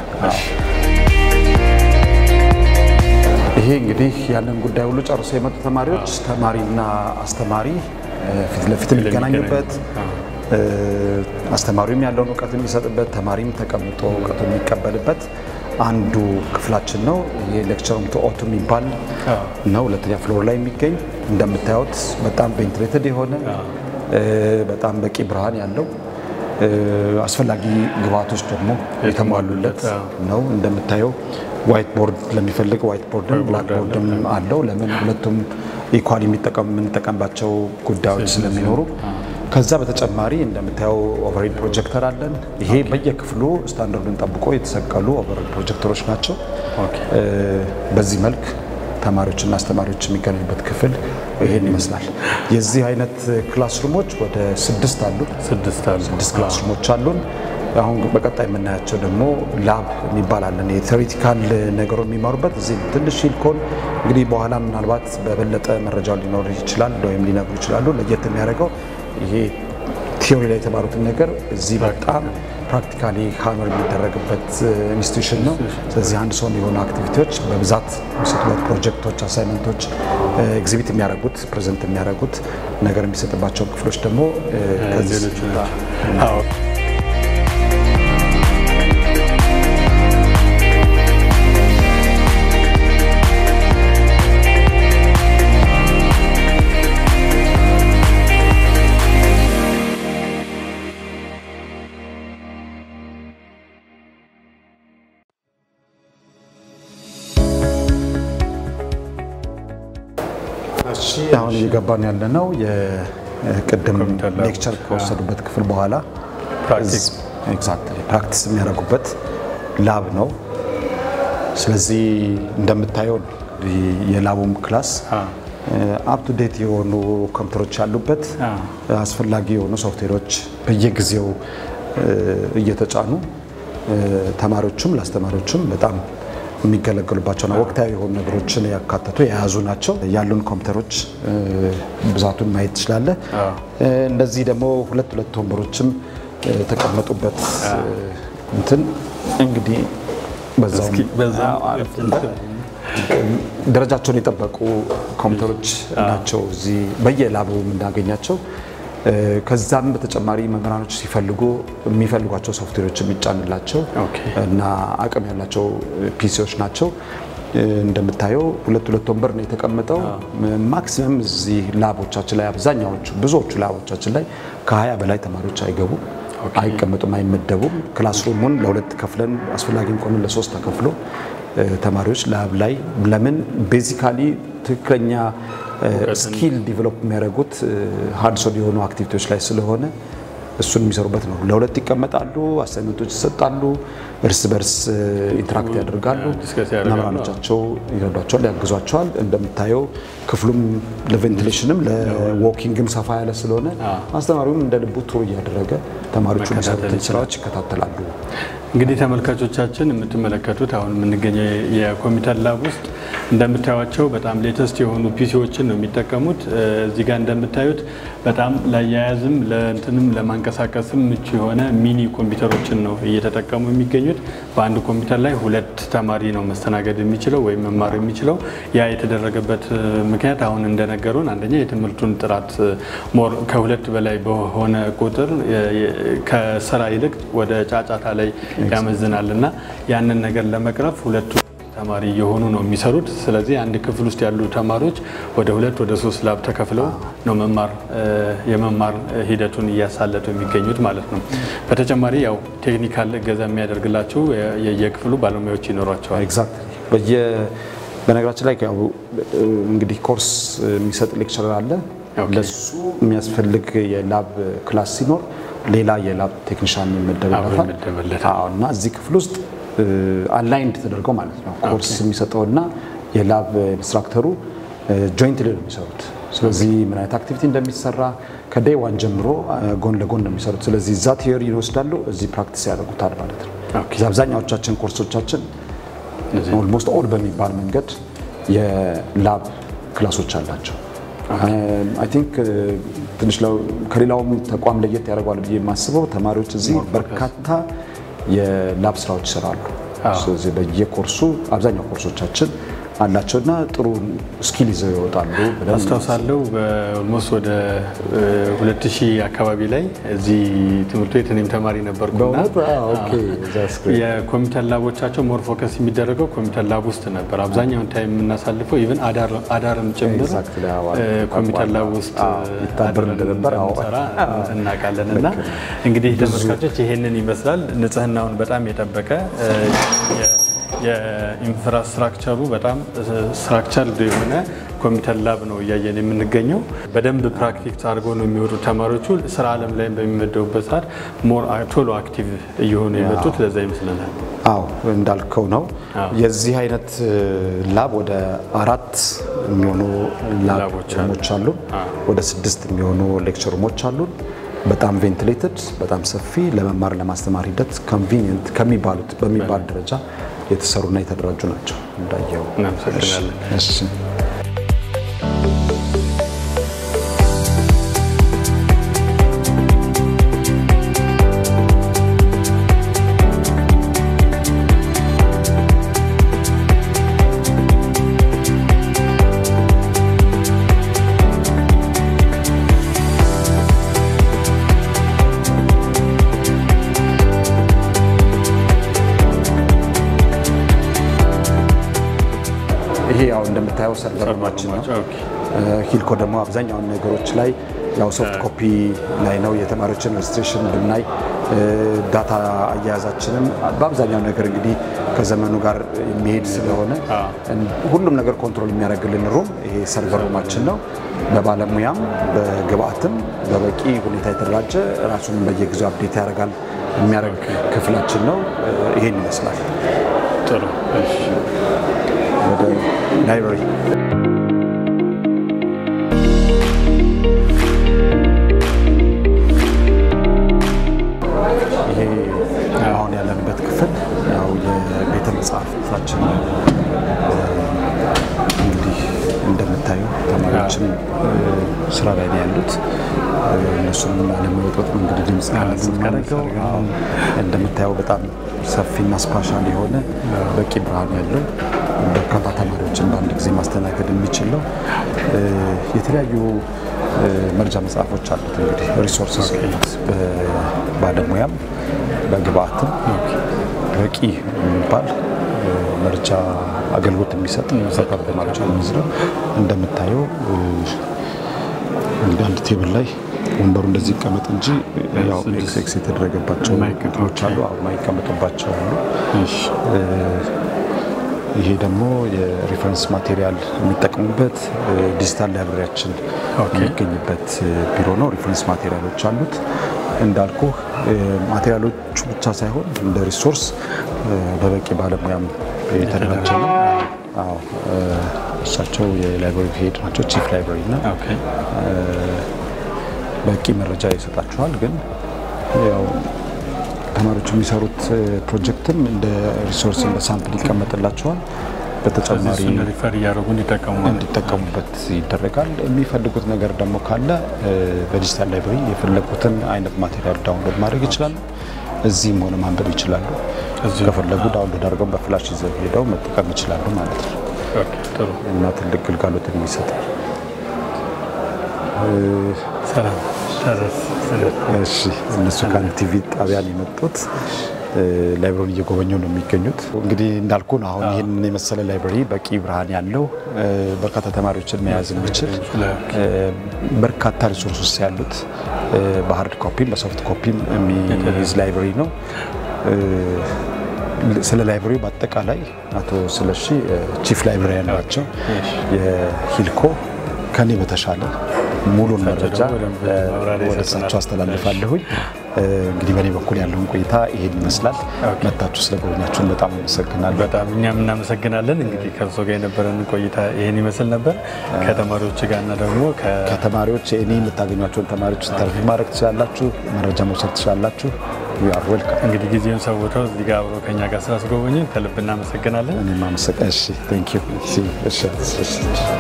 ይሄ እንግዲህ ያንን ጉዳይ ሁሉ ጨርሶ የመጡ ተማሪዎች ተማሪና አስተማሪ እ፣ ፊት ለፊት የሚገናኙበት እ፣ አስተማሪውም ያለውን እውቀት የሚሰጥበት ተማሪም ተቀምጦ እውቀቱ የሚቀበልበት አንዱ ክፍላችን ነው። ይሄ ሌክቸር ቱ ኦቱ የሚባል ነው። ሁለተኛ ፍሎር ላይ የሚገኝ እንደምታዩት በጣም ቬንትሌትድ የሆነ እ፣ በጣም በቂ ብርሃን ያለው እ፣ አስፈላጊ ግብዓቶች ደግሞ የተሟሉለት ነው። እንደምታየው ዋይት ቦርድ ለሚፈልግ ዋይት ቦርድም ብላክ ቦርድም አለው። ለምን ሁለቱም ኢኳል የምንጠቀምባቸው ጉዳዮች ስለሚኖሩ ከዛ በተጨማሪ እንደምታየው ኦቨርሄድ ፕሮጀክተር አለን። ይሄ በየክፍሉ ስታንዳርዱን ጠብቆ የተሰቀሉ ኦቨርሄድ ፕሮጀክተሮች ናቸው። እ፣ በዚህ መልክ ተማሪዎችና አስተማሪዎች የሚገናኙበት ክፍል ይሄን ይመስላል። የዚህ አይነት ክላስሩሞች ወደ ስድስት አሉ። ስድስት አሉ። ስድስት ክላስሩሞች አሉን። አሁን በቀጣይ የምናያቸው ደግሞ ላብ የሚባል አለን። የቴዎሬቲካል ነገሩ የሚማሩበት እዚህ ነው። ትንሽ ሂልኮን እንግዲህ በኋላ ምናልባት በበለጠ መረጃው ሊኖር ይችላል ወይም ሊነግሩ ይችላሉ። ለየት የሚያደርገው ይሄ ቲዮሪ ላይ የተማሩትን ነገር እዚህ በጣም ፕራክቲካሊ ሀመር የሚደረግበት ኢንስቲትዩሽን ነው። ስለዚህ አንድ ሰው የሆኑ አክቲቪቲዎች በብዛት የሚሰጡበት ፕሮጀክቶች፣ አሳይመንቶች ኤግዚቢት የሚያደርጉት ፕሬዘንት የሚያደርጉት ነገር የሚሰጥባቸው ክፍሎች ደግሞ እ፣ ከዚህ ሌሎቹ ናቸው። አዎ። እሺ አሁን እየገባን ያለ ነው የቅድም ኮምፒውተር ላብ ሌክቸር ከወሰዱበት ክፍል በኋላ ፕራክቲስ ኤግዛክትሊ ፕራክቲስ የሚያደርጉበት ላብ ነው። ስለዚህ እንደምታየው የላቡም ክላስ አፕ ቱ ዴት የሆኑ ኮምፒውተሮች ያሉበት አስፈላጊ የሆኑ ሶፍትዌሮች በየጊዜው እ፣ እየተጫኑ እ፣ ተማሪዎቹም ለአስተማሪዎችም በጣም የሚገለገሉባቸውና ወቅታዊ የሆኑ ነገሮችን ያካተቱ የያዙ ናቸው። ያሉን ኮምፒውተሮች እ፣ ብዛቱን ማየት ትችላለህ። እ፣ እንደዚህ ደግሞ ሁለት ሁለት ወንበሮችም እ፣ የተቀመጡበት እ፣ እንትን እንግዲህ በዛውም እስኪ በዛም አዎ፣ አረፍ እንበል። ደረጃቸውን የጠበቁ ኮምፒውተሮች ናቸው እዚህ በየላቡ የምናገኛቸው። እ፣ ከዛም በተጨማሪ መምህራኖች ሲፈልጉ የሚፈልጓቸው ሶፍትዌሮች የሚጫንላቸው ኦኬ። እና አቅም ያላቸው ፒሲዎች ናቸው። እ፣ እንደምታየው ሁለት ሁለት ወንበር ነው የተቀመጠው። ማክሲመም እዚህ ላቦቻችን ላይ አብዛኛዎቹ ብዙዎቹ ላቦቻችን ላይ ከ20 በላይ ተማሪዎች አይገቡም፣ አይቀመጡም፣ አይመደቡም። ክላስሩሙን ለሁለት ከፍለን አስፈላጊም ከሆነ ለሶስት ተከፍሎ እ፣ ተማሪዎች ላብ ላይ ለምን ቤዚካሊ ትክክለኛ ስኪል ዲቨሎፕ የሚያደርጉት ሃንድሶን የሆኑ አክቲቪቲዎች ላይ ስለሆነ እሱን የሚሰሩበት ነው። ለሁለት ይቀመጣሉ፣ አሳይመንቶች ይሰጣሉ፣ እርስ በርስ ኢንተራክት ያደርጋሉ። ዲስከስ ያደርጋሉ። መምህራኖቻቸው ይረዷቸዋል፣ ያግዟቸዋል። እንደምታየው ክፍሉም ለቬንቲሌሽንም ለዎኪንግም ሰፋ ያለ ስለሆነ አስተማሪውም እንደ ልቡ ቱር እያደረገ ተማሪዎቹ የሚሰሩትን ስራዎች ይከታተላሉ። እንግዲህ ተመልካቾቻችን የምትመለከቱት አሁን የምንገኘው የኮምፒውተር ላብ ውስጥ እንደምታዩቸው በጣም ሌተስት የሆኑ ፒሲዎችን ነው የሚጠቀሙት። እዚህ ጋር እንደምታዩት በጣም ለአያያዝም ለእንትንም ለማንቀሳቀስም ምቹ የሆነ ሚኒ ኮምፒውተሮችን ነው እየተጠቀሙ የሚገኙት። በአንድ ኮምፒውተር ላይ ሁለት ተማሪ ነው መስተናገድ የሚችለው ወይም መማር የሚችለው። ያ የተደረገበት ምክንያት አሁን እንደነገሩን አንደኛ የትምህርቱን ጥራት ሞር ከሁለት በላይ በሆነ ቁጥር ከስራ ይልቅ ወደ ጫጫታ ላይ ያመዝናል እና ያንን ነገር ለመቅረፍ ሁለቱ ተማሪ እየሆኑ ነው የሚሰሩት። ስለዚህ አንድ ክፍል ውስጥ ያሉ ተማሪዎች ወደ ሁለት ወደ ሶስት ላብ ተከፍለው ነው መማር የመማር ሂደቱን እያሳለጡ የሚገኙት ማለት ነው። በተጨማሪ ያው ቴክኒካል እገዛ የሚያደርግላቸው የየክፍሉ ባለሙያዎች ይኖሯቸዋል። ኤግዛክትሊ በየ በነገራችን ላይ ያው እንግዲህ ኮርስ የሚሰጥ ሌክቸረር አለ። ለሱ የሚያስፈልግ የላብ ክላስ ሲኖር ሌላ የላብ ቴክኒሻን ይመደብለታል እና እዚህ ክፍል ውስጥ አላይንድ ተደርገው ማለት ነው ኮርስ የሚሰጠውና የላብ ኢንስትራክተሩ ጆይንትሊ ነው የሚሰሩት። ስለዚህ ምን አይነት አክቲቪቲ እንደሚሰራ ከዴይ ዋን ጀምሮ ጎን ለጎን ነው የሚሰሩት። ስለዚህ እዛ ቲዮሪ ይወስዳሉ፣ እዚህ ፕራክቲስ ያደርጉታል ማለት ነው። እዚህ አብዛኛዎቻችን ኮርሶቻችን ኦልሞስት ኦል በሚባል መንገድ የላብ ክላሶች አላቸው። አይ ቲንክ ትንሽ ከሌላውም ተቋም ለየት ያደርገዋል ብዬ የማስበው ተማሪዎች እዚህ በርካታ የላብ ስራዎች ይሰራሉ። ስለዚህ በየኮርሱ አብዛኛው ኮርሶቻችን አላቸውና ጥሩ ስኪል ይዘው ይወጣሉ። አስታውሳለሁ በኦልሞስት ወደ 2000 አካባቢ ላይ እዚህ ትምህርት ቤት እኔም ተማሪ ነበርኩና የኮምፒውተር ላቦቻቸው ሞር ፎከስ የሚደረገው ኮምፒውተር ላብ ውስጥ ነበር። አብዛኛውን ታይም የምናሳልፈው ኢቨን አዳርም ጭምር ኮምፒውተር ላብ ውስጥ ይታበር እንደነበር ሰራ እናውቃለን። እና እንግዲህ ተመልካቾች ይሄንን ይመስላል። ንጽህናውን በጣም የጠበቀ የኢንፍራስትራክቸሩ በጣም ስትራክቸር የሆነ ኮምፒውተር ላብ ነው እያየን የምንገኘው። በደንብ ፕራክቲክስ አድርገው ነው የሚወዱ ተማሪዎቹ ስራ ዓለም ላይ በሚመደቡበት ሰዓት ሞር ቶሎ አክቲቭ እየሆኑ የመጡት ለዛ ይመስለናል። አዎ እንዳልከው ነው። የዚህ አይነት ላብ ወደ አራት የሚሆኑ ላቦች አሉ። ወደ ስድስት የሚሆኑ ሌክቸር ሩሞች አሉን። በጣም ቬንቲሌትድ፣ በጣም ሰፊ ለመማር ለማስተማር ሂደት ኮንቪኒየንት ከሚባሉት በሚባል ደረጃ የተሰሩና የተደራጁ ናቸው። እንዳየው እናመሰግናለን። ይሄ ያው እንደምታየው ሰርቨር ሩማችን ነው። ሂልኮ ደግሞ አብዛኛውን ነገሮች ላይ ያው ሶፍት ኮፒ ላይ ነው። የተማሪዎችን ሬጅስትሬሽን ብናይ ዳታ አያያዛችንም በአብዛኛው ነገር እንግዲህ ከዘመኑ ጋር የሚሄድ ስለሆነ ሁሉም ነገር ኮንትሮል የሚያደርግልን ሩም ይሄ ሰርቨር ሩማችን ነው። በባለሙያም በግብአትም በበቂ ሁኔታ የተደራጀ ራሱን በየጊዜው አፕዴት ያደርጋል የሚያደርግ ክፍላችን ነው። ይሄን ይመስላል። ጥሩ ወደ ላይብራሪ ይሄ አሁን ያለንበት ክፍል ያው የቤተ መጽሐፍታችን ነው። እንግዲህ እንደምታዩ ተማሪዎች ተማሪዎችን ስራ ላይ ነው ያሉት። እነሱንም ለመወጠጥ ነው እንግዲህ ድምፅ የምናደርገው። እንደምታየው በጣም ሰፊና ስፓሻል የሆነ በቂ ብርሃን ያለው በርካታ ተማሪዎችን በአንድ ጊዜ ማስተናገድ የሚችል ነው። የተለያዩ መርጃ መጽሐፎች አሉት። እንግዲህ ሪሶርስስ በባለሙያም በግብአትም በቂ የሚባል መርጃ አገልግሎት የሚሰጥ በርካታ ተማሪዎች የሚይዝ ነው። እንደምታየው እንግዲህ አንድ ቴብል ላይ ወንበሩ እንደዚህ ይቀመጥ እንጂ ያው ኤክስ ኤክስ የተደረገባቸው እቃዎች አሉ፣ የማይቀመጡባቸው አሉ። ይሄ ደግሞ የሪፈረንስ ማቴሪያል የሚጠቀሙበት ዲጂታል ላይብረሪያችን የሚገኝበት ቢሮ ነው። ሪፈረንስ ማቴሪያሎች አሉት። እንዳልኩ ማቴሪያሎቹ ብቻ ሳይሆን እንደ ሪሶርስ በበቂ ባለሙያም የተደራጀ ነው። አዎ እሳቸው የላይብረሪ ሄድ ናቸው፣ ቺፍ ላይብረሪ እና በቂ መረጃ ይሰጣችኋል። ግን ያው ተማሪዎች የሚሰሩት ፕሮጀክትም እንደ ሪሶርስ እንደ ሳምፕል ይቀመጥላቸዋል። በተጨማሪ ሪፈር እያደረጉ እንዲጠቀሙ እንዲጠቀሙበት ይደረጋል። የሚፈልጉት ነገር ደግሞ ካለ በዲጂታል ላይብረሪ የፈለጉትን አይነት ማቴሪያል ዳውንሎድ ማድረግ ይችላሉ። እዚህም ሆነ ማንበብ ይችላሉ። ከፈለጉ ዳውንሎድ አድርገው በፍላሽ ይዘው ሄደው መጠቀም ይችላሉ ማለት ነው እና ትልቅ ግልጋሎት የሚሰጥ እሺ እነሱ ከአንድ ቲቪ ጣቢያ ነው የመጡት። ላይብረሪን እየጎበኙ ነው የሚገኙት። እንግዲህ እንዳልኩ ነው አሁን ይህንን የመሰለ ላይብረሪ በቂ ብርሃን ያለው በርካታ ተማሪዎችን መያዝ የሚችል በርካታ ሪሶርሶች ያሉት በሀርድ ኮፒም በሶፍት ኮፒም የሚይዝ ላይብረሪ ነው። ስለ ላይብረሪ በአጠቃላይ አቶ ስለሺ ቺፍ ላይብረሪያን ናቸው። የሂልኮ ከኔ በተሻለ ሙሉን መረጃ ወደ እሳቸው አስተላልፋለሁኝ። እንግዲህ በእኔ በኩል ያለውን ቆይታ ይሄን ይመስላል። መታችሁ ስለጎበኛችሁን በጣም አመሰግናለሁ። በጣም እኛም እናመሰግናለን። እንግዲህ ከእርሶ ጋር የነበረን ቆይታ ይሄን ይመስል ነበር። ከተማሪዎች ጋር እና ደግሞ ከተማሪዎች እኔ የምታገኟቸውን ተማሪዎች ኢንተርቪው ማድረግ ትችላላችሁ፣ መረጃ መውሰድ ትችላላችሁ። ዌልካም። እንግዲህ ጊዜውን ሰውተው እዚህ ጋር አብሮ ከኛ ጋር ስላስጎበኙን ከልብ እናመሰግናለን። እኔም አመሰግናለሁ። እሺ ቴንክ ዩ። እሺ እሺ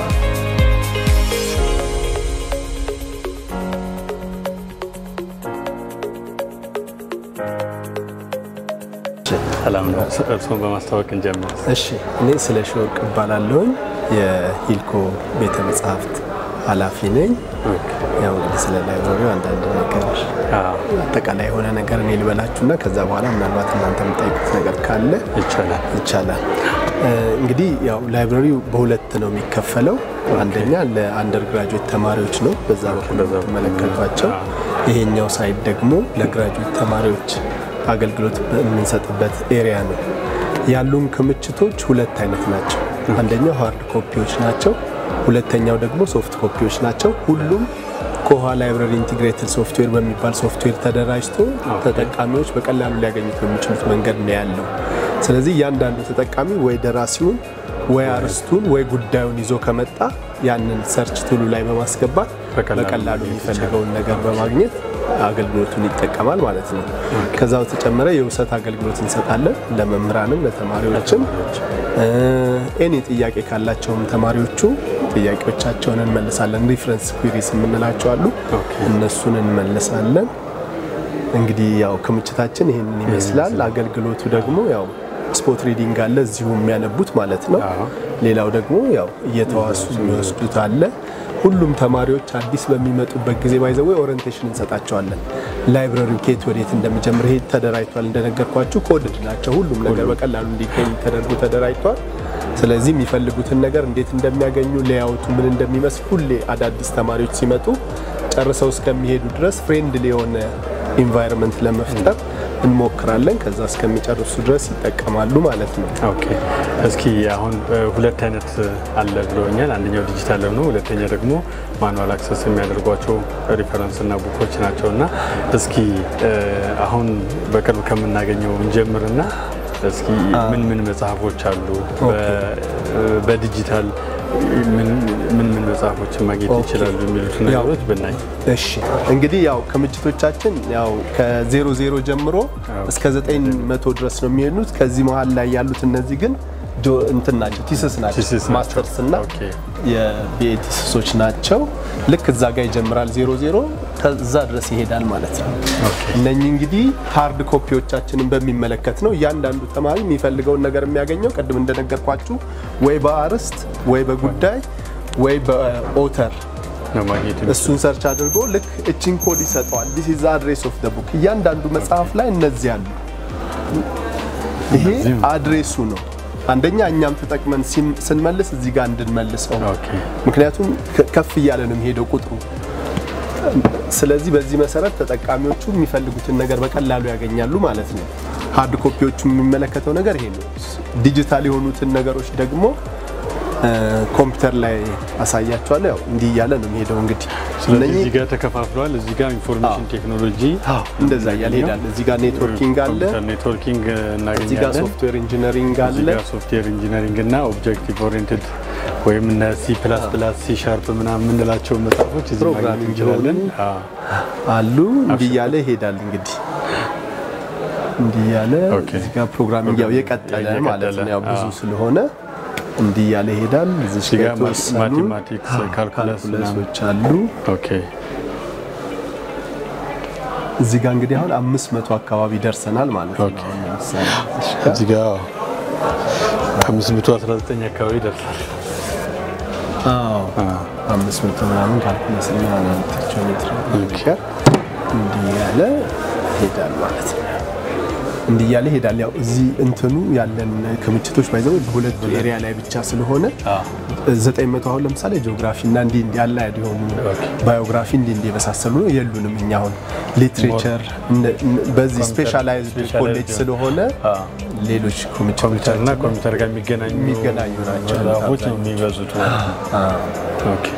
ሰላም ነው። እርስዎን በማስታወቅ እንጀምር። እሺ እኔ ስለሺ ወርቅ እባላለሁኝ የሂልኮ ቤተ መጽሐፍት ኃላፊ ነኝ። ያው እንግዲህ ስለ ላይብረሪው አንዳንድ ነገር አጠቃላይ የሆነ ነገር እኔ ልበላችሁና ከዛ በኋላ ምናልባት እናንተ የምጠይቁት ነገር ካለ ይቻላል ይቻላል። እንግዲህ ያው ላይብረሪው በሁለት ነው የሚከፈለው። አንደኛ ለአንደር ግራጁዌት ተማሪዎች ነው፣ በዛ በኩል የምትመለከቷቸው። ይሄኛው ሳይድ ደግሞ ለግራጁዌት ተማሪዎች አገልግሎት የምንሰጥበት ኤሪያ ነው። ያሉን ክምችቶች ሁለት አይነት ናቸው። አንደኛው ሃርድ ኮፒዎች ናቸው። ሁለተኛው ደግሞ ሶፍት ኮፒዎች ናቸው። ሁሉም ኮሃ ላይብረሪ ኢንቲግሬትድ ሶፍትዌር በሚባል ሶፍትዌር ተደራጅቶ ተጠቃሚዎች በቀላሉ ሊያገኙት በሚችሉት መንገድ ነው ያለው። ስለዚህ እያንዳንዱ ተጠቃሚ ወይ ደራሲውን ወይ አርስቱን ወይ ጉዳዩን ይዞ ከመጣ ያንን ሰርች ቱሉ ላይ በማስገባት በቀላሉ የሚፈልገውን ነገር በማግኘት አገልግሎቱን ይጠቀማል ማለት ነው። ከዛ በተጨመረ የውሰት አገልግሎት እንሰጣለን ለመምህራንም ለተማሪዎችም። ኤኒ ጥያቄ ካላቸውም ተማሪዎቹ ጥያቄዎቻቸውን እንመልሳለን። ሪፍረንስ ኩሪስ የምንላቸው አሉ፣ እነሱን እንመልሳለን። እንግዲህ ያው ክምችታችን ይህንን ይመስላል። አገልግሎቱ ደግሞ ያው ስፖት ሪዲንግ አለ እዚሁ የሚያነቡት ማለት ነው። ሌላው ደግሞ ያው እየተዋሱ የሚወስዱት አለ። ሁሉም ተማሪዎች አዲስ በሚመጡበት ጊዜ ባይዘው ኦሪንቴሽን እንሰጣቸዋለን። ላይብረሪው ኬት ወዴት እንደሚጀምር ይሄ ተደራጅቷል። እንደነገርኳችሁ ኮድድ ናቸው። ሁሉም ነገር በቀላሉ እንዲገኝ ተደርጎ ተደራጅቷል። ስለዚህ የሚፈልጉትን ነገር እንዴት እንደሚያገኙ ሌያውቱ ምን እንደሚመስል ሁሌ አዳዲስ ተማሪዎች ሲመጡ ጨርሰው እስከሚሄዱ ድረስ ፍሬንድሊ የሆነ ኢንቫይሮንመንት ለመፍጠር እንሞክራለን። ከዛ እስከሚጨርሱ ድረስ ይጠቀማሉ ማለት ነው። ኦኬ እስኪ አሁን ሁለት አይነት አለ ብለውኛል። አንደኛው ዲጂታል ነው፣ ሁለተኛ ደግሞ ማኑዋል አክሰስ የሚያደርጓቸው ሪፈረንስ እና ቡኮች ናቸው። እና እስኪ አሁን በቅርብ ከምናገኘው እንጀምርና እስኪ ምን ምን መጽሐፎች አሉ በዲጂታል ምን ምን መጽሐፎችን ማግኘት ይችላሉ የሚሉት ነገሮች ብናይ። እሺ እንግዲህ ያው ክምችቶቻችን ያው ከዜሮ ዜሮ ጀምሮ እስከ ዘጠኝ መቶ ድረስ ነው የሚሄዱት። ከዚህ መሀል ላይ ያሉት እነዚህ ግን እንትን ናቸው ቲስስ ናቸው ቲስስ ናቸው። ማስተርስ እና ኦኬ። የቢኤ ቲስሶች ናቸው። ልክ እዛ ጋር ይጀምራል ዜሮ ዜሮ ከዛ ድረስ ይሄዳል ማለት ነው። እነኚህ እንግዲህ ሃርድ ኮፒዎቻችንን በሚመለከት ነው። እያንዳንዱ ተማሪ የሚፈልገውን ነገር የሚያገኘው ቅድም እንደነገርኳችሁ ወይ በአርዕስት ወይ በጉዳይ ወይ በኦተር ነው ማግኘት እሱን ሰርች አድርጎ ልክ እችን ኮድ ይሰጠዋል። ዲስ ኢዝ አድሬስ ኦፍ ቡክ። እያንዳንዱ መጽሐፍ ላይ እነዚህ አሉ። ይሄ አድሬሱ ነው። አንደኛ እኛም ተጠቅመን ሲም- ስንመልስ እዚህ ጋር እንድንመልሰው ኦኬ። ምክንያቱም ከ- ከፍ እያለ ነው የሚሄደው ቁጥሩ። ስለዚህ በዚህ መሰረት ተጠቃሚዎቹ የሚፈልጉትን ነገር በቀላሉ ያገኛሉ ማለት ነው። ሃርድ ኮፒዎቹ የሚመለከተው ነገር ይሄ ነው። ዲጂታል የሆኑትን ነገሮች ደግሞ እ፣ ኮምፒውተር ላይ አሳያቸዋለሁ። ያው እንዲህ እያለ ነው የሚሄደው እንግዲህ ስለዚህ እነኚህ እዚህ ጋር ተከፋፍለዋል። እዚህ ጋር ኢንፎርሜሽን ቴክኖሎጂ እንደዛ እያለ ይሄዳል። እዚህ ጋር ኔትወርኪንግ አለ፣ ኮምፒውተር ኔትወርኪንግ እዚህ ጋር እናገኛለን። ሶፍትዌር ኢንጂነሪንግ አለ። እዚህ ጋር ሶፍትዌር ኢንጂነሪንግ እና ኦብጀክቲቭ ኦሪየንትድ ወይም እነ ሲ ፕላስ ፕላስ ሲ ሻርፕ ምናምን የምንላቸው መጽሐፎች እዚህ ማግኘት ፕሮግራሚንግ እንችላለን። የሆኑ አዎ። አሉ እንዲህ እያለ ይሄዳል እንግዲህ እንዲህ እያለ ኦኬ። እዚህ ጋር ፕሮግራሚንግ ያው የቀጠለ የቀጠለ፣ ማለት ነው። ያው ብዙ አዎ። ስለሆነ እንዲህ እያለ ይሄዳል። እዚህ እዚህ ጋር ጋር የተወሰኑ ማቴማቲክስ ካልኩለስ ምናምን ካልኩለሶች አሉ። ኦኬ እዚህ ጋር እንግዲህ አሁን አምስት መቶ አካባቢ ደርሰናል ማለት ነው። ኦኬ። አሁን ለምሳሌ እዚህ ጋር እዚህ ጋር 519 አካባቢ ይደርሳል። አዎ አምስት መቶ ምናምን ካልኩለስ እና ቴክኖሜትሪ ነገር እንዲህ እያለ ይሄዳል ማለት ነው። እንዲህ እያለ ይሄዳል። ያው እዚህ እንትኑ ያለን ክምችቶች ባይዘው በሁለቱ ኤሪያ ላይ ብቻ ስለሆነ ዘጠኝ መቶ አሁን ለምሳሌ ጂኦግራፊ እና እንዲህ እንዲህ ያለ የሆኑ ባዮግራፊ እንዲህ እንዲህ የመሳሰሉ ነው የሉንም። እኛ አሁን ሊትሬቸር በዚህ ስፔሻላይዝድ ኮሌጅ ስለሆነ ሌሎች ክምችቶች ኮምፒውተር እና ኮምፒውተር ጋር የሚገናኙ የሚገናኙ ናቸው መጽሐፎች ነው የሚበዙት ማለት ነው። ኦኬ።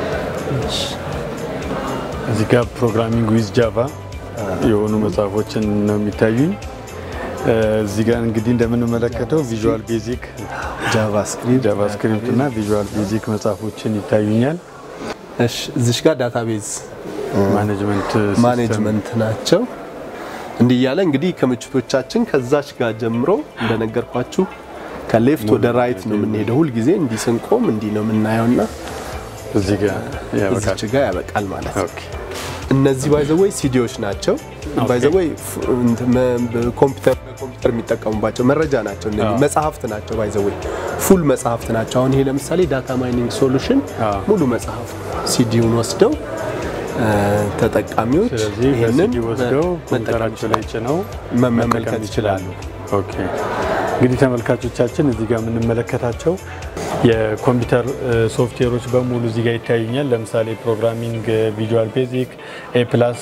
እዚህ ጋር ፕሮግራሚንግ ዊዝ ጃቫ የሆኑ መጽሐፎችን ነው የሚታዩኝ። እዚህ ጋር እንግዲህ እንደምንመለከተው ቪዥዋል ቤዚክ ጃቫስክሪፕት ጃቫስክሪፕት እና ቪዥዋል ቤዚክ መጽሐፎችን ይታዩኛል። እሺ እዚሽ ጋር ዳታቤዝ ማኔጅመንት ማኔጅመንት ናቸው። እንዲህ እያለ እንግዲህ ክምችቶቻችን ከዛች ጋር ጀምሮ እንደነገርኳችሁ ከሌፍት ወደ ራይት ነው የምንሄደው። ሁልጊዜ እንዲህ ስንቆም እንዲህ ነው የምናየውና እዚህ ጋር ያበቃል። እዚች ጋር ያበቃል ማለት ነው። ኦኬ። እነዚህ ባይዘወይ ሲዲዎች ናቸው። ባይዘወይ ኮምፒውተር ኮምፒውተር የሚጠቀሙባቸው መረጃ ናቸው። እነዚህ መጽሐፍት ናቸው። ባይዘወይ ፉል መጽሐፍት ናቸው። አሁን ይሄ ለምሳሌ ዳታ ማይኒንግ ሶሉሽን አዎ። ሙሉ መጽሐፍ ሲዲውን ወስደው እ፣ ተጠቃሚዎች ስለዚህ ይህንን በሲዲ ወስደው መጠቀም ኮምፒውተራቸው ላይ ጭነው መመልከት መጠቀም ይችላሉ። ኦኬ እንግዲህ ተመልካቾቻችን እዚህ ጋር የምንመለከታቸው የኮምፒውተር እ፣ ሶፍትዌሮች በሙሉ እዚህ ጋር ይታዩኛል። ለምሳሌ ፕሮግራሚንግ፣ ቪዥዋል ቤዚክ፣ ኤ ፕላስ፣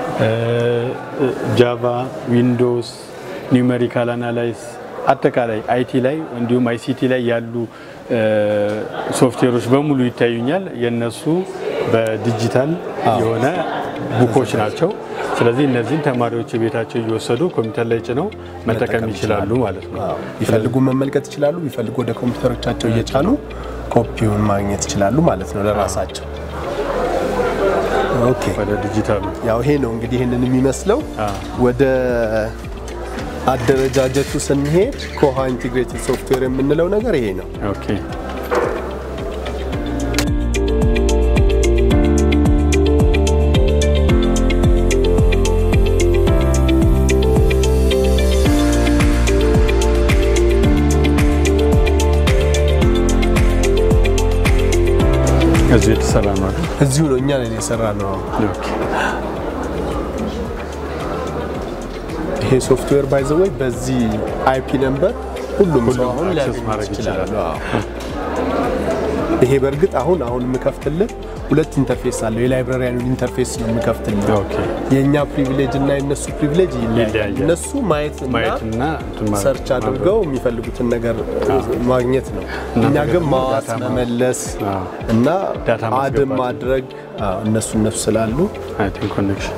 ጃቫ፣ ዊንዶውስ፣ ኒውሜሪካል አናላይስ አጠቃላይ አይቲ ላይ እንዲሁም አይሲቲ ላይ ያሉ እ፣ ሶፍትዌሮች በሙሉ ይታዩኛል። የነሱ በዲጂታል የሆነ ቡኮች ናቸው። ስለዚህ እነዚህን ተማሪዎች ቤታቸው እየወሰዱ ኮምፒውተር ላይ ጭነው መጠቀም ይችላሉ ማለት ነው። ቢፈልጉ መመልከት ይችላሉ። ቢፈልጉ ወደ ኮምፒውተሮቻቸው እየጫኑ ኮፒውን ማግኘት ይችላሉ ማለት ነው ለራሳቸው። ኦኬ ወደ ዲጂታሉ ያው ይሄ ነው እንግዲህ ይህንን የሚመስለው። ወደ አደረጃጀቱ ስንሄድ ኮሃ ኢንቲግሬትድ ሶፍትዌር የምንለው ነገር ይሄ ነው። ኦኬ እዚሁ የተሰራ ነው አይደል? እዚሁ ነው እኛ ነን የሰራ ነው። ኦኬ ይሄ ሶፍትዌር ባይ ዘ ወይ በዚህ አይፒ ነምበር ሁሉም ሰው ሁሉም አሁን አክሰስ ሊያገኝ ማድረግ ይችላል። ይችላል። አዎ። ይሄ በእርግጥ አሁን አሁን የምከፍትልህ ሁለት ኢንተርፌስ አለው። የላይብራሪያኑን ኢንተርፌስ ነው የምከፍትልህ። ኦኬ የእኛ ፕሪቪሌጅ እና የነሱ ፕሪቪሌጅ ይለያያል። ይለያያል። እነሱ ማየት ማየትና እንትን ማለት ሰርች አድርገው የሚፈልጉትን ነገር ማግኘት ነው። እና እኛ ነገር ግን ደግሞ ማዋስ ዳታ ማ- መመለስ አዎ። እና ዳታ አድም ማስገባት። ማድረግ አዎ፣ እነሱ እነሱ ስላሉ አይ ቲንክ ኮኔክሽን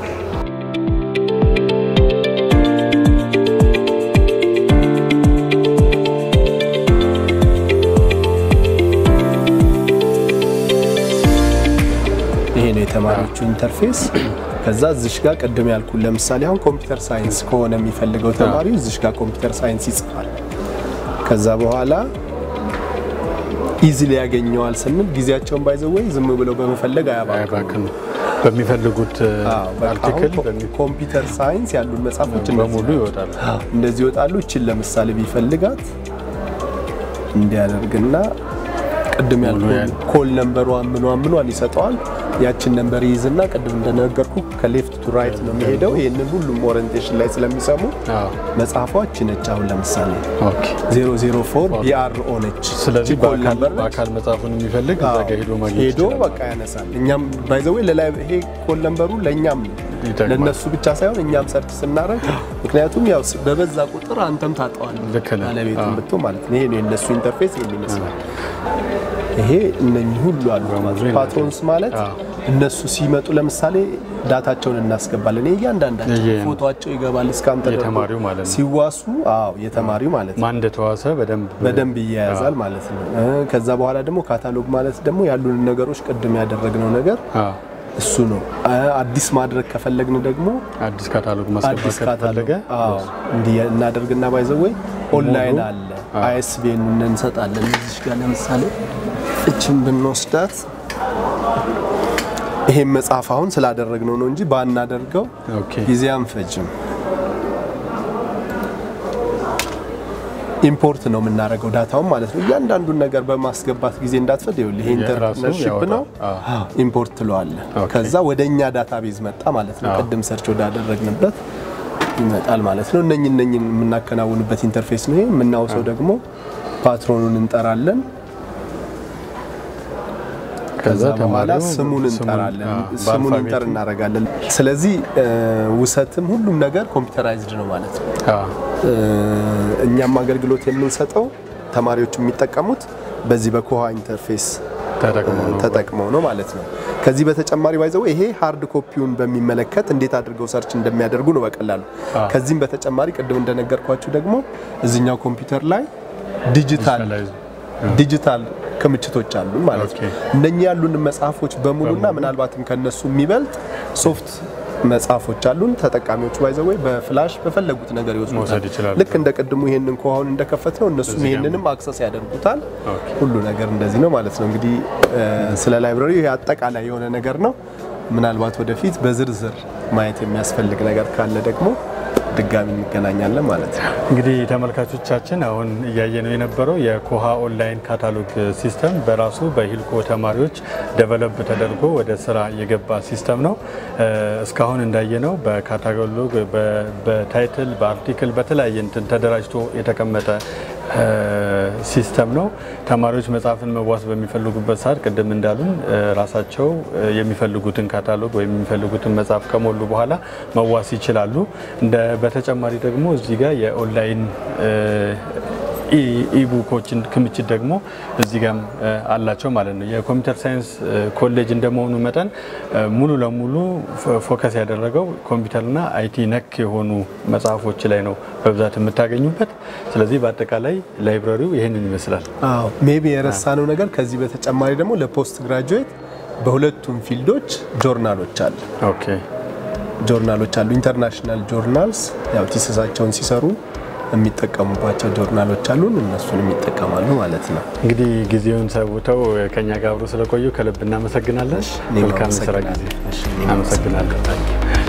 ይሄ ነው የተማሪዎቹ ኢንተርፌስ። ከዛ እዚሽ ጋር ቅድም ያልኩ ለምሳሌ አሁን ኮምፒውተር ሳይንስ ከሆነ የሚፈልገው ተማሪው እዚሽ ጋር ኮምፒውተር ሳይንስ ይጽፋል። ከዛ በኋላ ኢዚሊ ያገኘዋል ስንል ጊዜያቸውን ባይዘወይ ዝም ብለው በመፈለግ አያባክኑ። ባክን በሚፈልጉት አርቲክል ኮምፒውተር ሳይንስ ያሉን መጽሐፎች በሙሉ ይወጣሉ። እንደዚህ ይወጣሉ። እችን ለምሳሌ ቢፈልጋት እንዲያደርግና ቅድም ያልኩህ ኮል ነምበሯን ምኗን ምኗን ይሰጠዋል። ያችን ነምበር ይይዝና ቅድም እንደነገርኩ ከሌፍት ቱ ራይት ነው የሚሄደው። ይህንን ሁሉም ኦሪንቴሽን ላይ ስለሚሰሙ መጽሐፏች ነች። አሁን ለምሳሌ 004 ቢአርኦ ነች። ስለዚህ እቺ ኮል ነምበር ነች። በአካል መጽሐፉን የሚፈልግ እዛ ጋ ሄዶ ማግኘት ሄዶ ይችላል። በቃ ያነሳል። እኛም ባይዘዌ ለላይ ይሄ ኮል ነምበሩ ለእኛም ነው ይጠቅማል። ለእነሱ ብቻ ሳይሆን እኛም ሰርች ስናደርግ ምክንያቱም ያው ስ- በበዛ ቁጥር አንተም ታጠዋለህ ልክ ነህ። ባለቤቱን አዎ። ብትሆን ማለት ነው። ይሄ ነው የእነሱ ኢንተርፌስ ይሄን ይመስላል። ይሄ እነኚህ ሁሉ አሉ ማለት ነው። ፓትሮንስ ማለት አዎ። እነሱ ሲመጡ ለምሳሌ ዳታቸውን እናስገባለን። ይሄ እያንዳንዳቸው ይሄ- ፎቶቸው ይገባል እስካን ተደርጎ የተማሪው ማለት ነው። ሲዋሱ፣ አዎ የተማሪው ማለት ነው ማን እንደተዋሰ በደንብ በደንብ ይያያዛል ማለት ነው። እ፣ ከዛ በኋላ ደግሞ ካታሎግ ማለት ደግሞ ያሉን ነገሮች ቅድም ያደረግነው ነገር አዎ፣ እሱ ነው። እ፣ አዲስ ማድረግ ከፈለግን ደግሞ አዲስ ካታሎግ አዲስ ማስገባት ካታሎግ ከተፈለገ አዎ እንዲህ እናደርግና ባይዘወይ ኦንላይን አለ አይኤስቢኤን እንሰጣለን። እዚች ጋር ለምሳሌ እችን ብንወስዳት ይሄን መጽሐፍ አሁን ስላደረግነው ነው እንጂ ባናደርገው ኦኬ። ጊዜ አንፈጅም። ኢምፖርት ነው የምናደርገው ዳታውን ማለት ነው። እያንዳንዱን ነገር በማስገባት ጊዜ እንዳትፈድ ይኸውልህ፣ ይሄ የራሱ ኢንተርፕርነርሺፕ ያወጣል። ነው። አዎ። ኢምፖርት ትለዋለህ። ኦኬ። ከዛ ወደ እኛ ዳታቤዝ መጣ ማለት ነው። ቅድም ሰርች ወዳደረግንበት ይመጣል ማለት ነው። እነኝ እነኝን የምናከናውንበት ኢንተርፌስ ነው። ይሄ የምናውሰው ደግሞ ፓትሮኑን እንጠራለን። ከዛ በኋላ ተማሪው ስሙን እንጠራለን። አዎ፣ ስሙን በአልፋቤቱ። እንጠር እናደርጋለን። ስለዚህ እ፣ ውሰትም ሁሉም ነገር ኮምፒውተራይዝድ ነው ማለት ነው። አዎ፣ እ፣ እኛም አገልግሎት የምንሰጠው ተማሪዎቹ የሚጠቀሙት በዚህ በኮሃ ኢንተርፌስ ተጠቅሞ ነው። ተጠቅመው ነው ማለት ነው። ከዚህ በተጨማሪ ባይዘው ይሄ ሃርድ ኮፒውን በሚመለከት እንዴት አድርገው ሰርች እንደሚያደርጉ ነው በቀላሉ። ከዚህም በተጨማሪ ቅድም እንደነገርኳችሁ ደግሞ እዚኛው ኮምፒውተር ላይ ዲጂታል Digitalize። ዲጂታል ክምችቶች አሉ ማለት ነው። ኦኬ። እነኚህ ያሉን መጽሐፎች በሙሉና ምናልባትም ከነሱ የሚበልጥ ሶፍት መጽሐፎች አሉን። ተጠቃሚዎቹ ባይዘወይ በፍላሽ በፈለጉት ነገር መውሰድ ይወስዱታል። ይችላሉ። ልክ እንደ ቅድሙ ይሄንን ከሆን እንደከፈት ነው እነሱም እዚህ ጋር ይሄንንም አክሰስ ያደርጉታል። ኦኬ። ሁሉ ነገር እንደዚህ ነው ማለት ነው። እንግዲህ እ፣ ስለ ላይብራሪ ይሄ አጠቃላይ የሆነ ነገር ነው። ምናልባት ወደፊት በዝርዝር ማየት የሚያስፈልግ ነገር ካለ ደግሞ ድጋሚ እንገናኛለን ማለት ነው። እንግዲህ ተመልካቾቻችን አሁን እያየነው የነበረው የኮሃ ኦንላይን ካታሎግ ሲስተም በራሱ በሂልኮ ተማሪዎች ደቨሎፕ ተደርጎ ወደ ስራ የገባ ሲስተም ነው። እ፣ እስካሁን እንዳየነው በካታሎግ በ- በታይትል በአርቲክል በተለያየ እንትን ተደራጅቶ የተቀመጠ እ፣ ሲስተም ነው። ተማሪዎች መጽሐፍን መዋስ በሚፈልጉበት ሰዓት ቅድም እንዳሉን እ፣ ራሳቸው እ፣ የሚፈልጉትን ካታሎግ ወይም የሚፈልጉትን መጽሐፍ ከሞሉ በኋላ መዋስ ይችላሉ። እንደ በተጨማሪ ደግሞ እዚህ ጋር የኦንላይን እ፣ ኢ- ኢቡኮችን ክምችት ደግሞ እዚህ ጋም እ፣ አላቸው ማለት ነው። የኮምፒውተር ሳይንስ እ፣ ኮሌጅ እንደመሆኑ መጠን እ፣ ሙሉ ለሙሉ ፎ- ፎከስ ያደረገው ኮምፒውተርና አይቲ ነክ የሆኑ መጽሐፎች ላይ ነው በብዛት የምታገኙበት። ስለዚህ በአጠቃላይ ላይብራሪው ይህንን ይመስላል። አዎ ሜቢ የረሳነው ነገር ከዚህ በተጨማሪ ደግሞ ለፖስት ግራጁዌት በሁለቱም ፊልዶች ጆርናሎች አሉ ኦኬ ጆርናሎች አሉ። ኢንተርናሽናል ጆርናልስ ያው ቲስሳቸውን ሲሰሩ የሚጠቀሙባቸው ጆርናሎች አሉን። እነሱን የሚጠቀማሉ ማለት ነው። እንግዲህ ጊዜውን ሰውተው ከኛ ጋር አብሮ ስለቆዩ ከልብ እናመሰግናለን። እኔም መልካም የስራ ጊዜ። አመሰግናለሁ። እሺ፣ እኔም አመሰግናለሁ።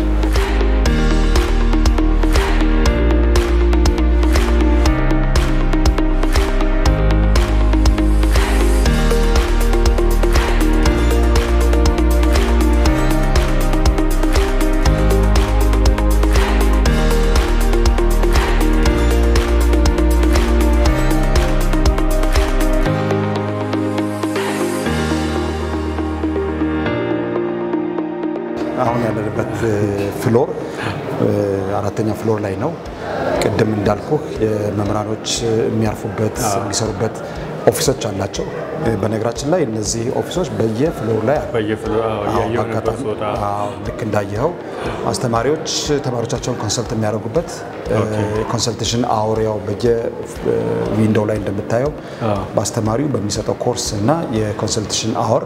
አሁን ያለንበት ፍሎር አራተኛ ፍሎር ላይ ነው። ቅድም እንዳልኩ የመምህራኖች የሚያርፉበት የሚሰሩበት ኦፊሶች አላቸው። በነገራችን ላይ እነዚህ ኦፊሶች በየፍሎሩ ላይ አሉ። በየፍሎ አዎ፣ አዎ፣ እያየሁ ነበር በአጋጣሚ ስወጣ። አዎ፣ ልክ እንዳየኸው አስተማሪዎች ተማሪዎቻቸውን ኮንሰልት የሚያደርጉበት ኮንሰልቴሽን አወር ያው በየዊንዶው ላይ እንደምታየው በአስተማሪው በሚሰጠው ኮርስ እና የኮንሰልቴሽን አወር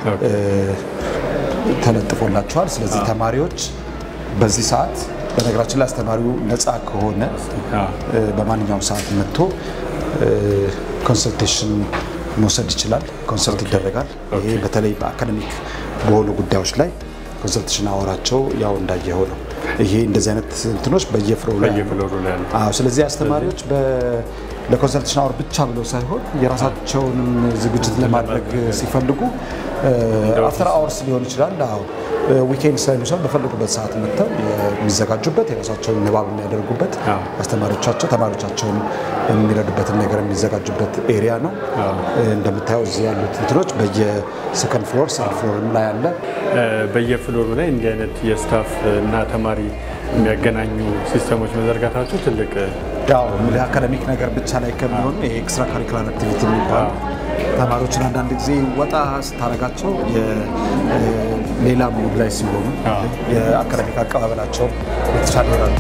ተለጥፎላቸዋል። ስለዚህ ተማሪዎች በዚህ ሰዓት በነገራችን ላይ አስተማሪው ነፃ ከሆነ አዎ። እ፣ በማንኛውም ሰዓት መጥቶ ኮንሰልቴሽን መውሰድ ይችላል። ኮንሰልት ይደረጋል። ይሄ በተለይ በአካደሚክ በሆኑ ጉዳዮች ላይ ኮንሰልቴሽን አወራቸው ያው እንዳየኸው ነው። ይሄ እንደዚህ አይነት እንትኖች በየፍሎሩ ላይ በየፍሎሩ ላይ አሉ። አዎ ስለዚህ አስተማሪዎች ለኮንሰልቴሽን አወር ብቻ ብለው ሳይሆን የራሳቸውንም ዝግጅት ለማድረግ ሲፈልጉ አፍተር አወርስ ሊሆን ይችላል። አዎ ዊኬንድ ላይ ሊሆን በፈለጉበት ሰዓት መጥተው የሚዘጋጁበት የራሳቸውን ንባብ የሚያደርጉበት አስተማሪዎቻቸው ተማሪዎቻቸውን የሚረዱበትን ነገር የሚዘጋጁበት ኤሪያ ነው። እንደምታየው እዚህ ያሉት እንትኖች በየሰከንድ ፍሎር ሰርድ ፍሎር ላይ አለ። በየፍሎሩ ላይ እንዲህ አይነት የስታፍ እና ተማሪ የሚያገናኙ ሲስተሞች መዘርጋታቸው ትልቅ ያው እንግዲህ አካደሚክ ነገር ብቻ ላይ ከሚሆን ይሄ ኤክስትራ ካሪኩላር አክቲቪቲ የሚባል ተማሪዎችን አንዳንድ ጊዜ ወጣ ስታደርጋቸው ሌላ ሙድ ላይ ሲሆኑ የአካደሚክ አቀባበላቸው የተሻለ ይሆናል።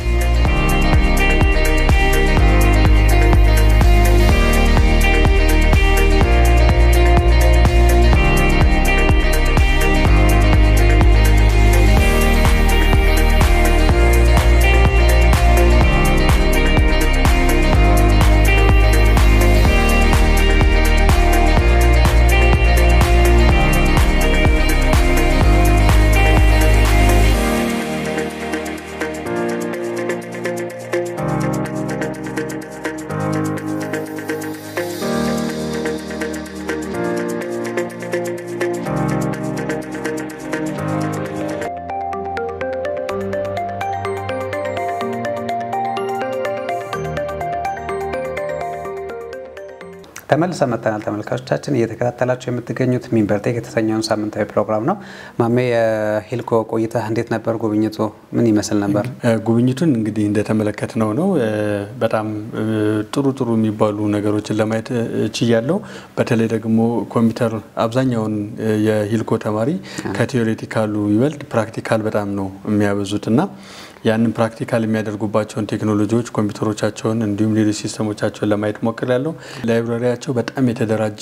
ተመልሰን መጥተናል። ተመልካቾቻችን እየተከታተላችሁ የምትገኙት ሚንበርቴክ የተሰኘውን ሳምንታዊ ፕሮግራም ነው። ማሜ የሂልኮ ቆይታ እንዴት ነበር? ጉብኝቱ ምን ይመስል ነበር? ጉብኝቱን እንግዲህ እንደተመለከትነው ነው። በጣም ጥሩ ጥሩ የሚባሉ ነገሮችን ለማየት ችያለው። በተለይ ደግሞ ኮምፒውተር አብዛኛውን የሂልኮ ተማሪ ከቴዎሬቲካሉ ይበልጥ ፕራክቲካል በጣም ነው የሚያበዙት እና ያንን ፕራክቲካል የሚያደርጉባቸውን ቴክኖሎጂዎች ኮምፒውተሮቻቸውን እንዲሁም ሌሎች ሲስተሞቻቸውን ለማየት ሞክር ያለው ላይብራሪያቸው በጣም የተደራጀ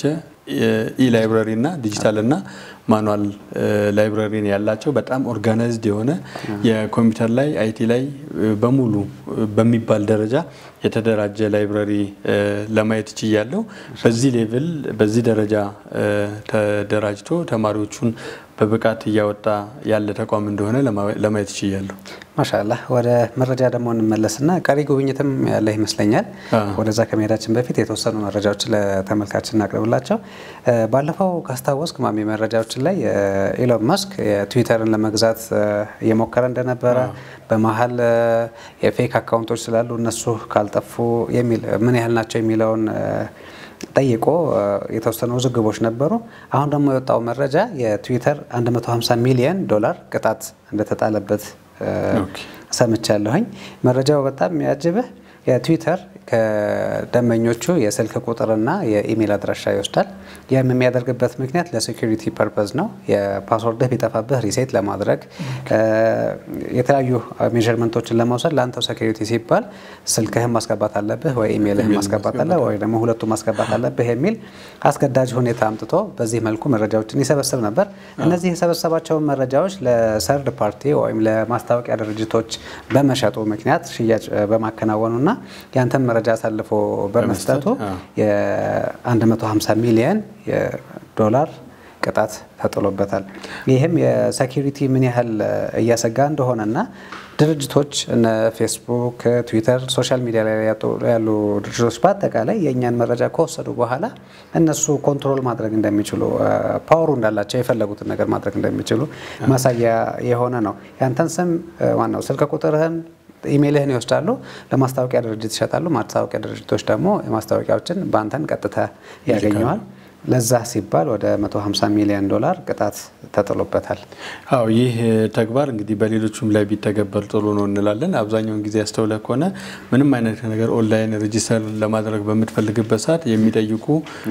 ኢ ላይብራሪ እና ዲጂታል እና ማኑዋል ላይብራሪን ያላቸው በጣም ኦርጋናይዝድ የሆነ የኮምፒውተር ላይ አይቲ ላይ በሙሉ በሚባል ደረጃ የተደራጀ ላይብራሪ ለማየት ችያለው። በዚህ ሌቭል በዚህ ደረጃ ተደራጅቶ ተማሪዎቹን በብቃት እያወጣ ያለ ተቋም እንደሆነ ለማየት ችያለሁ። ማሻላ ወደ መረጃ ደግሞ እንመለስና ቀሪ ጉብኝትም ያለ ይመስለኛል። ወደዛ ከመሄዳችን በፊት የተወሰኑ መረጃዎችን ለተመልካች እናቅርብላቸው። ባለፈው ካስታወስክ ማሚ መረጃዎችን ላይ ኢሎን መስክ የትዊተርን ለመግዛት እየሞከረ እንደነበረ በመሀል የፌክ አካውንቶች ስላሉ እነሱ ካልጠፉ የሚል ምን ያህል ናቸው የሚለውን ጠይቆ የተወሰኑ ውዝግቦች ነበሩ። አሁን ደግሞ የወጣው መረጃ የትዊተር 150 ሚሊዮን ዶላር ቅጣት እንደተጣለበት ሰምቻለሁኝ። መረጃው በጣም የሚያጅብህ የትዊተር ከደንበኞቹ የስልክ ቁጥርና የኢሜይል አድራሻ ይወስዳል። ይህም የሚያደርግበት ምክንያት ለሴኩሪቲ ፐርፐዝ ነው። የፓስወርድህ ቢጠፋብህ ሪሴት ለማድረግ የተለያዩ ሜዥርመንቶችን ለመውሰድ ለአንተው ሴኩሪቲ ሲባል ስልክህን ማስገባት አለብህ ወይ ኢሜይልህን ማስገባት አለ ወይ ደግሞ ሁለቱ ማስገባት አለብህ የሚል አስገዳጅ ሁኔታ አምጥቶ በዚህ መልኩ መረጃዎችን ይሰበስብ ነበር። እነዚህ የሰበሰባቸውን መረጃዎች ለሰርድ ፓርቲ ወይም ለማስታወቂያ ድርጅቶች በመሸጡ ምክንያት ሽያጭ በማከናወኑና ያንተን መረጃ አሳልፎ በመስጠቱ የ150 ሚሊየን ዶላር ቅጣት ተጥሎበታል። ይህም የሴኪሪቲ ምን ያህል እያሰጋ እንደሆነና ድርጅቶች እነ ፌስቡክ፣ ትዊተር፣ ሶሻል ሚዲያ ላይ ያሉ ድርጅቶች በአጠቃላይ የእኛን መረጃ ከወሰዱ በኋላ እነሱ ኮንትሮል ማድረግ እንደሚችሉ ፓወሩ እንዳላቸው የፈለጉትን ነገር ማድረግ እንደሚችሉ ማሳያ የሆነ ነው። ያንተን ስም ዋናው ስልክ ቁጥርህን ኢሜይልህን ይወስዳሉ፣ ለማስታወቂያ ድርጅት ይሸጣሉ። ማስታወቂያ ድርጅቶች ደግሞ የማስታወቂያዎችን በአንተን ቀጥታ ያገኘዋል። ለዛ ሲባል ወደ 150 ሚሊዮን ዶላር ቅጣት ተጥሎበታል። አዎ ይህ ተግባር እንግዲህ በሌሎቹም ላይ ቢተገበር ጥሩ ነው እንላለን። አብዛኛውን ጊዜ ያስተውለ ከሆነ ምንም አይነት ነገር ኦንላይን ሬጂስተር ለማድረግ በምትፈልግበት ሰዓት የሚጠይቁ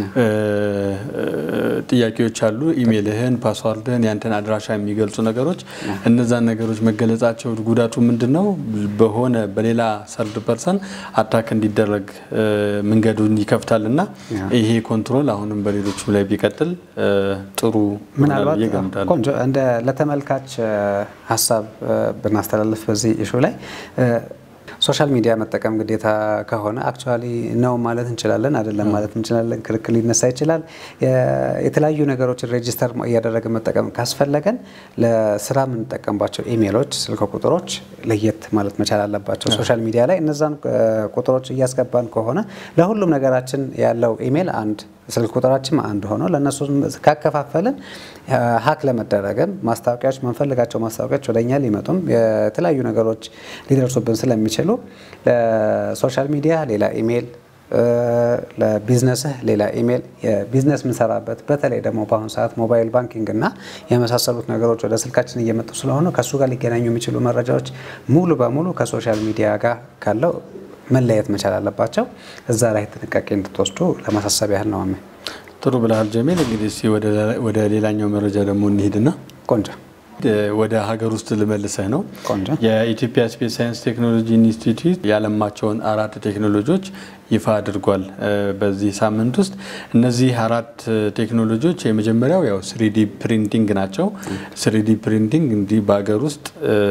ጥያቄዎች አሉ። ኢሜይልህን፣ ፓስዋርድህን፣ ያንተን አድራሻ የሚገልጹ ነገሮች እነዛን ነገሮች መገለጻቸው ጉዳቱ ምንድን ነው? በሆነ በሌላ ሰርድ ፐርሰን አታክ እንዲደረግ መንገዱን ይከፍታል እና ይሄ ኮንትሮል አሁንም በሌሎቹም ላይ ቢቀጥል ጥሩ ምናልባት ብዬ እገምታለሁ። ቆንጆ እንደ ለተመልካች ሀሳብ ብናስተላልፍ በዚህ ኢሹ ላይ ሶሻል ሚዲያ መጠቀም ግዴታ ከሆነ አክቹዋሊ ነው ማለት እንችላለን፣ አይደለም ማለት እንችላለን። ክርክር ሊነሳ ይችላል። የተለያዩ ነገሮችን ሬጂስተር እያደረገ መጠቀም ካስፈለገን ለስራ የምንጠቀምባቸው ኢሜሎች፣ ስልክ ቁጥሮች ለየት ማለት መቻል አለባቸው። ሶሻል ሚዲያ ላይ እነዛን ቁጥሮች እያስገባን ከሆነ ለሁሉም ነገራችን ያለው ኢሜል አንድ ስልክ ቁጥራችን አንድ ሆኖ ለእነሱ ካከፋፈልን ሀክ ለመደረግም ማስታወቂያዎች መንፈልጋቸው ማስታወቂያዎች ወደኛ ሊመጡም የተለያዩ ነገሮች ሊደርሱብን ስለሚችሉ ለሶሻል ሚዲያ ሌላ ኢሜይል ለቢዝነስህ ሌላ ኢሜይል የቢዝነስ የምንሰራበት በተለይ ደግሞ በአሁኑ ሰዓት ሞባይል ባንኪንግ እና የመሳሰሉት ነገሮች ወደ ስልካችን እየመጡ ስለሆነ ከእሱ ጋር ሊገናኙ የሚችሉ መረጃዎች ሙሉ በሙሉ ከሶሻል ሚዲያ ጋር ካለው መለየት መቻል አለባቸው። እዛ ላይ ጥንቃቄ እንድትወስዱ ለማሳሰብ ያህል ነው። አሜ ጥሩ ብለሃል ጀሜል። እንግዲህ እስኪ ወደ ሌላኛው መረጃ ደግሞ እንሂድና ቆንጆ ወደ ሀገር ውስጥ ልመልሰህ ነው። ቆንጆ የኢትዮጵያ ስፔስ ሳይንስ ቴክኖሎጂ ኢንስቲትዩት ያለማቸውን አራት ቴክኖሎጂዎች ይፋ አድርጓል በዚህ ሳምንት ውስጥ። እነዚህ አራት ቴክኖሎጂዎች የመጀመሪያው ያው ስሪዲ ፕሪንቲንግ ናቸው። ስሪዲ ፕሪንቲንግ እንዲህ በሀገር ውስጥ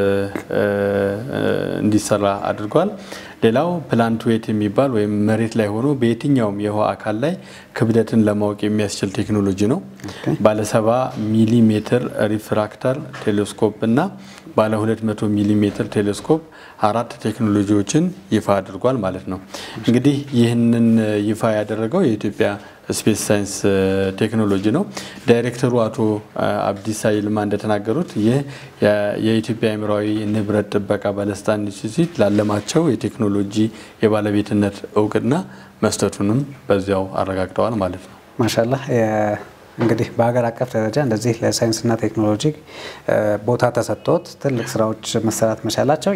እንዲሰራ አድርጓል። ሌላው ፕላንት ዌት የሚባል ወይም መሬት ላይ ሆኖ በየትኛውም የውሃ አካል ላይ ክብደትን ለማወቅ የሚያስችል ቴክኖሎጂ ነው። ባለ 70 ሚሊ ሜትር ሪፍራክተር ቴሌስኮፕ እና ባለ 200 ሚሊ ሜትር ቴሌስኮፕ አራት ቴክኖሎጂዎችን ይፋ አድርጓል ማለት ነው። እንግዲህ ይህንን ይፋ ያደረገው የኢትዮጵያ ስፔስ ሳይንስ ቴክኖሎጂ ነው። ዳይሬክተሩ አቶ አብዲሳ ይልማ እንደተናገሩት ይህ የኢትዮጵያ አእምሯዊ ንብረት ጥበቃ ባለስልጣን ኢንስቲትዩት ላለማቸው የቴክኖሎጂ የባለቤትነት እውቅና መስጠቱንም በዚያው አረጋግጠዋል ማለት ነው። ማሻላ እንግዲህ በሀገር አቀፍ ደረጃ እንደዚህ ለሳይንስና ቴክኖሎጂ ቦታ ተሰጥቶት ትልቅ ስራዎች መሰራት መቻላቸው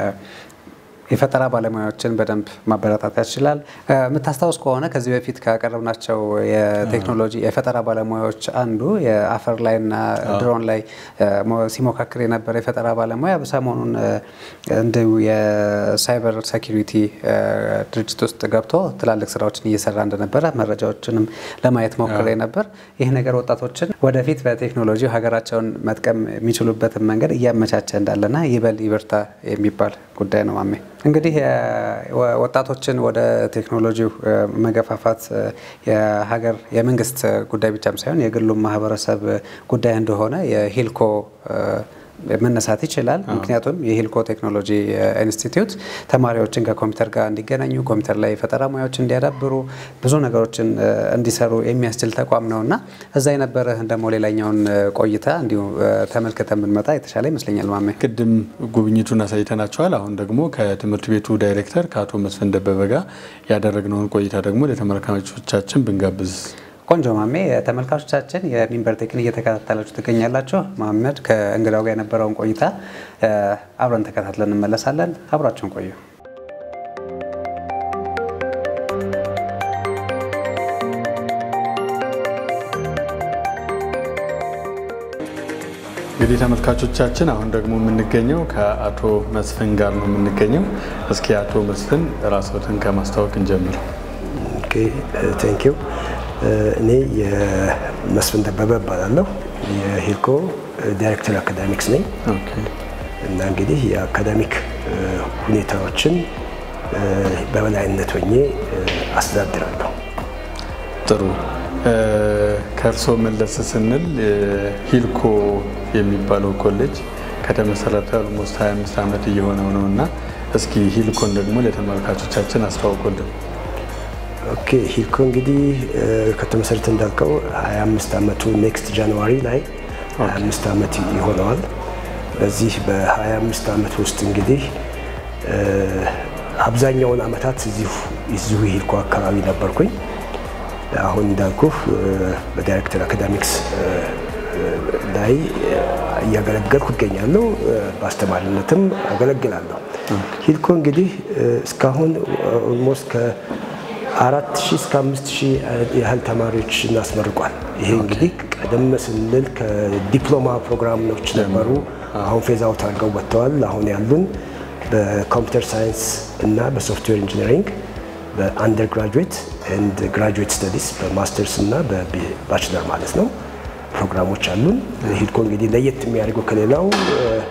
የፈጠራ ባለሙያዎችን በደንብ ማበረታታት ይችላል። የምታስታውስ ከሆነ ከዚህ በፊት ካቀረብናቸው የቴክኖሎጂ የፈጠራ ባለሙያዎች አንዱ የአፈር ላይና ድሮን ላይ ሲሞካክር የነበረ የፈጠራ ባለሙያ ሰሞኑን እንዲሁ የሳይበር ሴኪሪቲ ድርጅት ውስጥ ገብቶ ትላልቅ ስራዎችን እየሰራ እንደነበረ መረጃዎችንም ለማየት ሞክሬ ነበር። ይህ ነገር ወጣቶችን ወደፊት በቴክኖሎጂ ሀገራቸውን መጥቀም የሚችሉበትን መንገድ እያመቻቸ እንዳለና ይበል ይበርታ የሚባል ጉዳይ ነው ማሜ። እንግዲህ ወጣቶችን ወደ ቴክኖሎጂው መገፋፋት የሀገር የመንግስት ጉዳይ ብቻም ሳይሆን የግሉም ማህበረሰብ ጉዳይ እንደሆነ የሂልኮ መነሳት ይችላል። ምክንያቱም የሂልኮ ቴክኖሎጂ ኢንስቲትዩት ተማሪዎችን ከኮምፒውተር ጋር እንዲገናኙ፣ ኮምፒውተር ላይ የፈጠራ ሙያዎች እንዲያዳብሩ፣ ብዙ ነገሮችን እንዲሰሩ የሚያስችል ተቋም ነው እና እዛ የነበረህን ደግሞ ሌላኛውን ቆይታ እንዲሁ ተመልክተ የምንመጣ የተሻለ ይመስለኛል። ማሜ ቅድም ጉብኝቱን አሳይተናቸዋል። አሁን ደግሞ ከትምህርት ቤቱ ዳይሬክተር ከአቶ መስፍን ደበበ ጋር ያደረግነውን ቆይታ ደግሞ ለተመልካቾቻችን ብንጋብዝ ቆንጆ ማሜ ተመልካቾቻችን የሚንበር ቴክን እየተከታተላችሁ ትገኛላችሁ። መሀመድ ከእንግዳው ጋር የነበረውን ቆይታ አብረን ተከታትለን እንመለሳለን። አብራችሁን ቆዩ። እንግዲህ ተመልካቾቻችን አሁን ደግሞ የምንገኘው ከአቶ መስፍን ጋር ነው የምንገኘው። እስኪ አቶ መስፍን ራስዎትን ከማስታወቅ እንጀምር። ቴንክ ዩ እኔ የመስፍን ደበበ እባላለሁ። የሂልኮ ዳይሬክተር አካዳሚክስ ነኝ እና እንግዲህ የአካዳሚክ ሁኔታዎችን በበላይነት ሆኜ አስተዳድራለሁ። ጥሩ። ከእርስዎ መለስ ስንል ሂልኮ የሚባለው ኮሌጅ ከተመሰረተ ኦልሞስት 25 ዓመት እየሆነው ነው እና እስኪ ሂልኮን ደግሞ ለተመልካቾቻችን አስተዋውቁልን። ኦኬ ሂልኮ እንግዲህ ከተመሰረተ እንዳልከው 25 ዓመቱ ኔክስት ጃንዋሪ ላይ 25 ዓመት ይሆነዋል። በዚህ በ25 ዓመት ውስጥ እንግዲህ አብዛኛውን ዓመታት እዚሁ ሂልኮ አካባቢ ነበርኩኝ። አሁን እንዳልኩ በዳይሬክተር አካዳሚክስ ላይ እያገለገልኩ ይገኛለሁ። በአስተማሪነትም አገለግላለሁ። ሂልኮ እንግዲህ እስካሁን ኦልሞስት አራት ሺህ እስከ አምስት ሺህ ያህል ተማሪዎች እናስመርቋል። ይሄ እንግዲህ ቀደም ስንል ከዲፕሎማ ፕሮግራሞች ነበሩ። አሁን ፌዝ አውት አድርገው ወጥተዋል። አሁን ያሉን በኮምፒውተር ሳይንስ እና በሶፍትዌር ኢንጂነሪንግ በአንደር ግራጁዌት ኤንድ ግራጁዌት ስተዲስ በማስተርስ እና በባችለር ማለት ነው ፕሮግራሞች አሉን። ሂልኮ እንግዲህ ለየት የሚያደርገው ከሌላው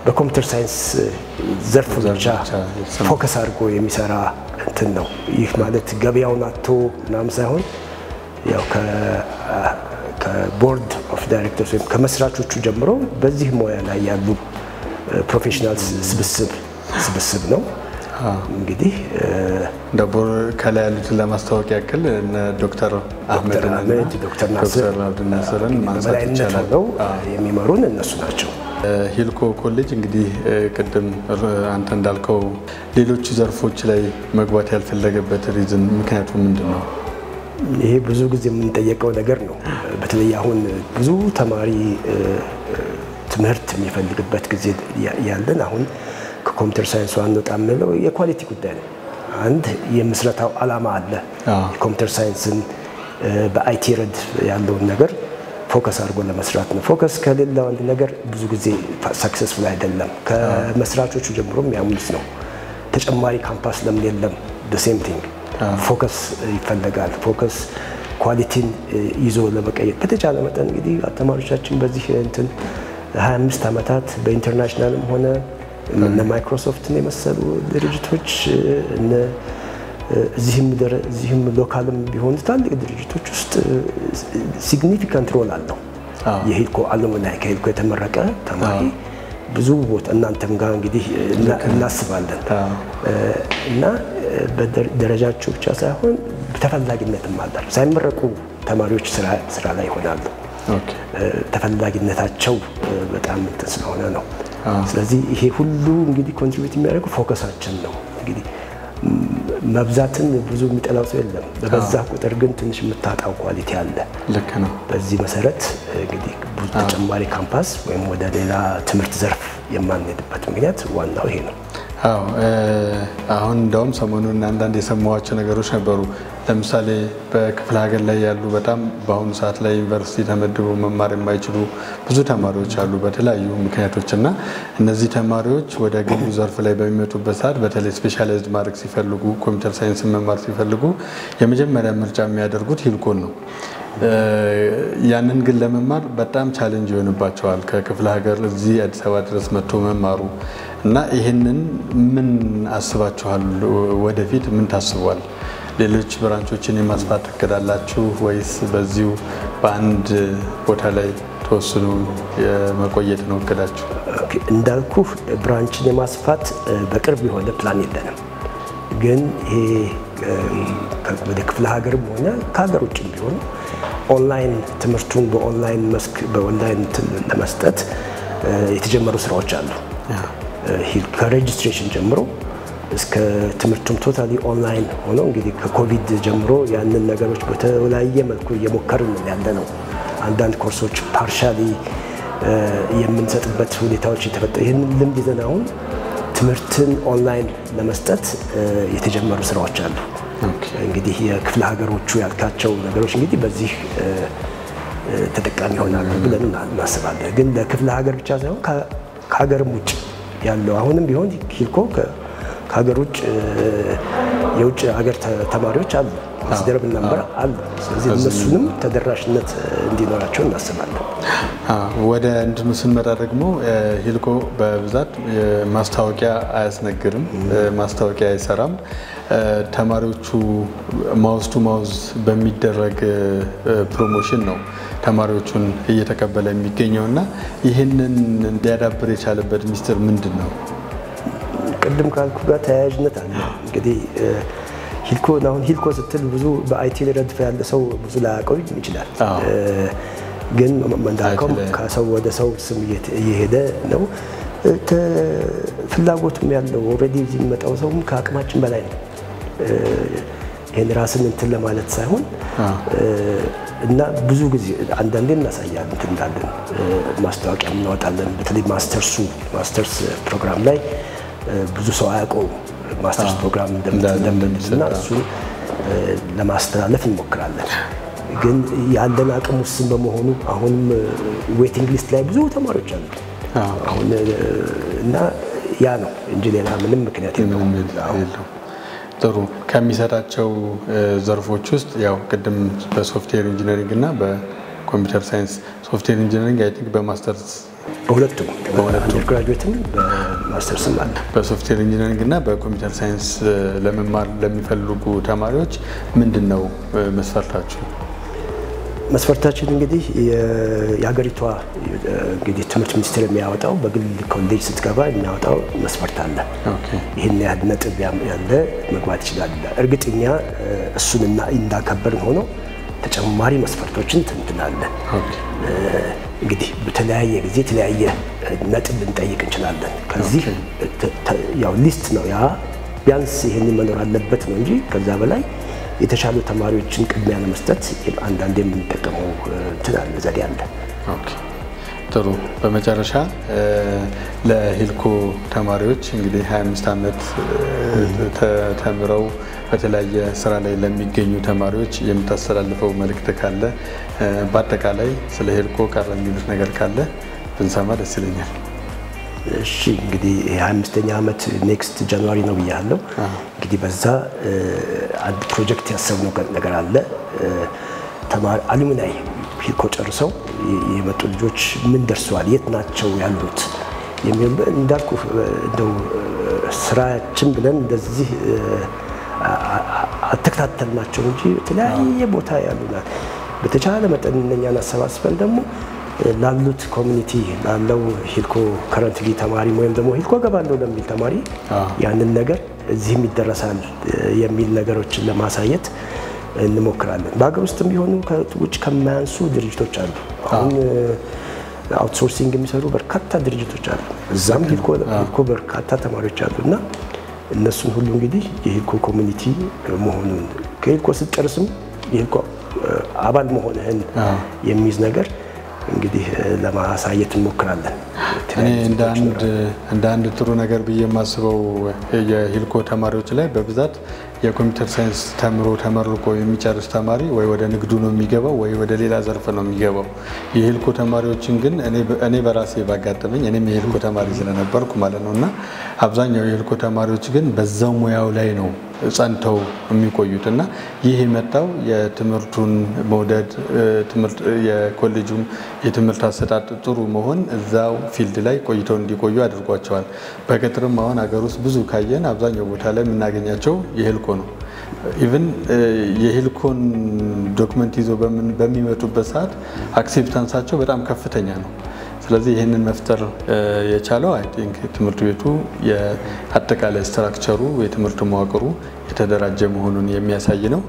በኮምፒውተር ሳይንስ ዘርፍ ብቻ ብቻ የተሰማ- ፎከስ አድርጎ የሚሰራ እንትን ነው። ይህ ማለት ገበያውን አቶ ምናምን ሳይሆን ያው ከ- ከቦርድ ኦፍ ዳይሬክተርስ ወይም ከመስራቾቹ ጀምሮ በዚህ ሙያ ላይ ያሉ ፕሮፌሽናል ስብስብ ስብስብ ነው። እንግዲህ እ፣ እንደ ቦር ከላይ ያሉትን ለማስታወቅ ያክል እነ ዶክተር አህመድ ዶክተር አህመድ፣ ዶክተር ናስር ዶክተር አብዱልናስርን ማንሳት በበላይነት ይቻላል። ሆነው የሚመሩን እነሱ ናቸው። ሂልኮ ኮሌጅ እንግዲህ እ፣ ቅድም ር- አንተ እንዳልከው ሌሎች ዘርፎች ላይ መግባት ያልፈለገበት ሪዝን ምክንያቱ ምንድን ነው? ይሄ ብዙ ጊዜ የምንጠየቀው ነገር ነው። በተለይ አሁን ብዙ ተማሪ እ፣ እ፣ ትምህርት የሚፈልግበት ጊዜ ያ- ያለን አሁን ከኮምፒውተር ሳይንሱ አንወጣ የምንለው የኳሊቲ ጉዳይ ነው። አንድ የምስረታው ዓላማ አለ። አዎ። የኮምፒውተር ሳይንስን እ፣ በአይቲ ረድ ያለውን ነገር ፎከስ አድርጎ ለመስራት ነው። ፎከስ ከሌለው አንድ ነገር ብዙ ጊዜ ሰክሰስፉል አይደለም። ከመስራቾቹ ጀምሮ የሚያምኑት ነው። ተጨማሪ ካምፓስ ለምን የለም? ሴም ቲንግ ፎከስ ይፈለጋል። ፎከስ ኳሊቲን ይዞ ለመቀየር በተቻለ መጠን እንግዲህ ተማሪዎቻችን በዚህ እንትን 25 ዓመታት በኢንተርናሽናልም ሆነ እነ ማይክሮሶፍትን የመሰሉ ድርጅቶች እነ እዚህም ደረ- እዚህም ሎካልም ቢሆኑ ትላልቅ ድርጅቶች ውስጥ ሲግኒፊካንት ሮል አለው። አዎ። የሂልኮ አሉምናይ ከሂልኮ የተመረቀ ተማሪ ብዙ ቦታ እናንተም ጋር እንግዲህ እና- እናስባለን አዎ። እና በደረጃቸው ብቻ ሳይሆን ተፈላጊነትም አላቸው። ሳይመረቁ ተማሪዎች ስራ ስራ ላይ ይሆናሉ። ኦኬ። ተፈላጊነታቸው በጣም እንትን ስለሆነ ነው። ስለዚህ ይሄ ሁሉ እንግዲህ ኮንትሪቢዩት የሚያደርገው ፎከሳችን ነው። እንግዲህ መብዛትን ብዙ የሚጠላው ሰው የለም። በበዛ ቁጥር ግን ትንሽ የምታጣው ኳሊቲ አለ። ልክ ነው። በዚህ መሰረት እንግዲህ ብዙ ተጨማሪ ካምፓስ ወይም ወደ ሌላ ትምህርት ዘርፍ የማንሄድበት ምክንያት ዋናው ይሄ ነው። አዎ እ፣ አሁን እንደውም ሰሞኑን አንዳንድ የሰማኋቸው ነገሮች ነበሩ። ለምሳሌ በክፍለ ሀገር ላይ ያሉ በጣም በአሁኑ ሰዓት ላይ ዩኒቨርሲቲ ተመድበው መማር የማይችሉ ብዙ ተማሪዎች አሉ በተለያዩ ምክንያቶች እና እነዚህ ተማሪዎች ወደ ግሉ ዘርፍ ላይ በሚመጡበት ሰዓት በተለይ ስፔሻላይዝድ ማድረግ ሲፈልጉ ኮምፒውተር ሳይንስን መማር ሲፈልጉ የመጀመሪያ ምርጫ የሚያደርጉት ሂልኮን ነው። እ፣ ያንን ግን ለመማር በጣም ቻሌንጅ ይሆንባቸዋል። ከክፍለ ሀገር እዚህ አዲስ አበባ ድረስ መጥቶ መማሩ እና ይህንን ምን አስባችኋል? ወደፊት ምን ታስቧል? ሌሎች ብራንቾችን የማስፋት እቅድ አላችሁ ወይስ በዚሁ በአንድ ቦታ ላይ ተወስኖ የመቆየት ነው እቅዳችሁ? ኦኬ፣ እንዳልኩህ ብራንችን የማስፋት እ፣ በቅርብ የሆነ ፕላን የለንም። ግን ይሄ እ፣ ከ- ወደ ክፍለ ሀገርም ሆነ ከሀገር ውጭም ቢሆን ኦንላይን ትምህርቱን በኦንላይን መስክ በኦንላይን እንትን ለመስጠት እ፣ የተጀመሩ ስራዎች አሉ። እ፣ ሂል- ከሬጅስትሬሽን ጀምሮ እስከ ትምህርቱም ቶታሊ ኦንላይን ሆኖ እንግዲህ ከኮቪድ ጀምሮ ያንን ነገሮች በተለያየ መልኩ እየሞከርን ያለ ነው። አንዳንድ ኮርሶች ፓርሻሊ የምንሰጥበት ሁኔታዎች የተፈጠሩ ይህንን ልምድ ይዘን አሁን ትምህርትን ኦንላይን ለመስጠት እ፣ የተጀመሩ ስራዎች አሉ። እንግዲህ የክፍለ ሀገሮቹ ያልካቸው ነገሮች እንግዲህ በዚህ እ፣ እ፣ ተጠቃሚ ይሆናሉ ብለን እና- እናስባለን። ግን ለክፍለ ሀገር ብቻ ሳይሆን ከ- ከሀገርም ውጭ ያለው አሁንም ቢሆን ሂልኮ ከ- ከሀገር ውጭ እ፣ የውጭ ሀገር ተ- ተማሪዎች አሉ ኮንሲደረብል ነበር አሉ። ስለዚህ እነሱንም ተደራሽነት እ፣ እንዲኖራቸው እናስባለን። አዎ፣ ወደ እንትኑ ስንመጣ ደግሞ እ፣ ሂልኮ በብዛት እ፣ ማስታወቂያ አያስነግርም፣ እ፣ ማስታወቂያ አይሰራም። እ፣ ተማሪዎቹ ማውዝ ቱ ማውዝ በሚደረግ እ፣ እ፣ ፕሮሞሽን ነው ተማሪዎቹን እየተቀበለ የሚገኘው እና ይህንን እንዲያዳብር የቻለበት ሚስጥር ምንድን ነው? ቅድም ካልኩ ጋር ተያያዥነት አለ። እንግዲህ እ፣ ሂልኮ አሁን ሂልኮ ስትል ብዙ በአይቲ ረድፍ ያለ ሰው ብዙ ላያውቀው ይችላል። አዎ። እ፣ ግን እንዳልከው አይቲ ላይ- ከሰው ወደ ሰው ስም እየተ- እየሄደ ነው። እ፣ ተ- ፍላጎቱም ያለው ኦልሬዲ እዚህ የሚመጣው ሰውም ከአቅማችን በላይ ነው። እ፣ ይህን ራስን እንትን ለማለት ሳይሆን እ፣ እና ብዙ ጊዜ አንዳንዴ እናሳያለን እንትን እንዳለን እ፣ ማስታወቂያ እናወጣለን። በተለይ ማስተርሱ ማስተርስ ፕሮግራም ላይ እ፣ ብዙ ሰው አያውቀውም ማስተርስ ፕሮግራም እንዳለ እንደምንልና እሱን እ፣ ለማስተላለፍ እንሞክራለን። ግን ያለን አቅም ውስን በመሆኑ አሁንም ዌቲንግ ሊስት ላይ ብዙ ተማሪዎች አሉ። አዎ። አሁን እ፣ እና ያ ነው እንጂ ሌላ ምንም ምክንያት የለውም። ምንም አዎ። የለውም። ጥሩ ከሚሰጣቸው እ፣ ዘርፎች ውስጥ ያው ቅድም በሶፍትዌር ኢንጂነሪንግ እና በኮምፒውተር ሳይንስ ሶፍትዌር ኢንጂነሪንግ አይ ቲንክ በማስተርስ በሁለቱም በአንደር ግራጁዌትም በማስተርስም አለ። በሶፍትዌር ኢንጂነሪንግ እና በኮምፒውተር ሳይንስ ለመማር ለሚፈልጉ ተማሪዎች ምንድን ነው መስፈርታችሁ? መስፈርታችን እንግዲህ የሀገሪቷ እንግዲህ ትምህርት ሚኒስቴር የሚያወጣው በግል ኮሌጅ ስትገባ የሚያወጣው መስፈርት አለ። ይህን ያህል ነጥብ ያለ መግባት ይችላል። እርግጥ እኛ እሱንና እንዳከበርን ሆኖ ተጨማሪ መስፈርቶችን ትንትናለን። እንግዲህ በተለያየ ጊዜ የተለያየ ነጥብ ልንጠይቅ እንችላለን። ከዚህ ያው ሊስት ነው ያ ቢያንስ ይህንን መኖር አለበት ነው እንጂ ከዛ በላይ የተሻሉ ተማሪዎችን ቅድሚያ ለመስጠት አንዳንድ የምንጠቀመው እንትን አለ ዘዴ አለ። ጥሩ። በመጨረሻ ለሂልኮ ተማሪዎች እንግዲህ 25 ዓመት ተምረው በተለያየ ስራ ላይ ለሚገኙ ተማሪዎች የምታስተላልፈው መልእክት ካለ፣ በአጠቃላይ ስለ ሂልኮ ቀረ የሚሉት ነገር ካለ ብንሰማ ደስ ይለኛል። እሺ እንግዲህ የ25ኛ ዓመት ኔክስት ጃንዋሪ ነው ብያለሁ። እንግዲህ በዛ አንድ ፕሮጀክት ያሰብነው ነገር አለ። ተማሪ አሉሚናይ ሂልኮ ጨርሰው የመጡ ልጆች ምን ደርሰዋል፣ የት ናቸው ያሉት የሚል እንዳልኩ እንደው ስራችን ብለን እንደዚህ አልተከታተልናቸው እንጂ የተለያየ ቦታ ያሉናል። በተቻለ መጠን እነኛን አሰባስበን ደግሞ ላሉት ኮሚኒቲ ላለው ሂልኮ ከረንትሊ ተማሪ ወይም ደግሞ ሂልኮ ገባለሁ ለሚል ተማሪ ያንን ነገር እዚህም ይደረሳል የሚል ነገሮችን ለማሳየት እንሞክራለን። በሀገር ውስጥም ቢሆኑ ውጭ ከማያንሱ ድርጅቶች አሉ። አሁን አውትሶርሲንግ የሚሰሩ በርካታ ድርጅቶች አሉ። እዛም ሂልኮ በርካታ ተማሪዎች አሉ እና እነሱን ሁሉ እንግዲህ የሂልኮ ኮሚኒቲ መሆኑን ከሂልኮ ስትጨርስም የሂልኮ አባል መሆንህን የሚይዝ ነገር እንግዲህ ለማሳየት እንሞክራለን። እኔ እንደ አንድ ጥሩ ነገር ብዬ የማስበው የሂልኮ ተማሪዎች ላይ በብዛት የኮምፒውተር ሳይንስ ተምሮ ተመርቆ የሚጨርስ ተማሪ ወይ ወደ ንግዱ ነው የሚገባው ወይ ወደ ሌላ ዘርፍ ነው የሚገባው። የሂልኮ ተማሪዎችን ግን እኔ በራሴ ባጋጠመኝ እኔም የሂልኮ ተማሪ ስለነበርኩ ማለት ነው እና አብዛኛው የሂልኮ ተማሪዎች ግን በዛው ሙያው ላይ ነው ጸንተው የሚቆዩት እና ይህ የመጣው የትምህርቱን መውደድ የኮሌጁም የትምህርት አሰጣጥ ጥሩ መሆን እዛው ፊልድ ላይ ቆይተው እንዲቆዩ አድርጓቸዋል። በቅጥርም አሁን ሀገር ውስጥ ብዙ ካየን አብዛኛው ቦታ ላይ የምናገኛቸው የሂልኮ ነው። ኢቭን የሂልኮን ዶክመንት ይዞ በሚመጡበት ሰዓት አክሴፕታንሳቸው በጣም ከፍተኛ ነው። ስለዚህ ይህንን መፍጠር የቻለው አይ ቲንክ ትምህርት ቤቱ የአጠቃላይ ስትራክቸሩ የትምህርት መዋቅሩ የተደራጀ መሆኑን የሚያሳይ ነው።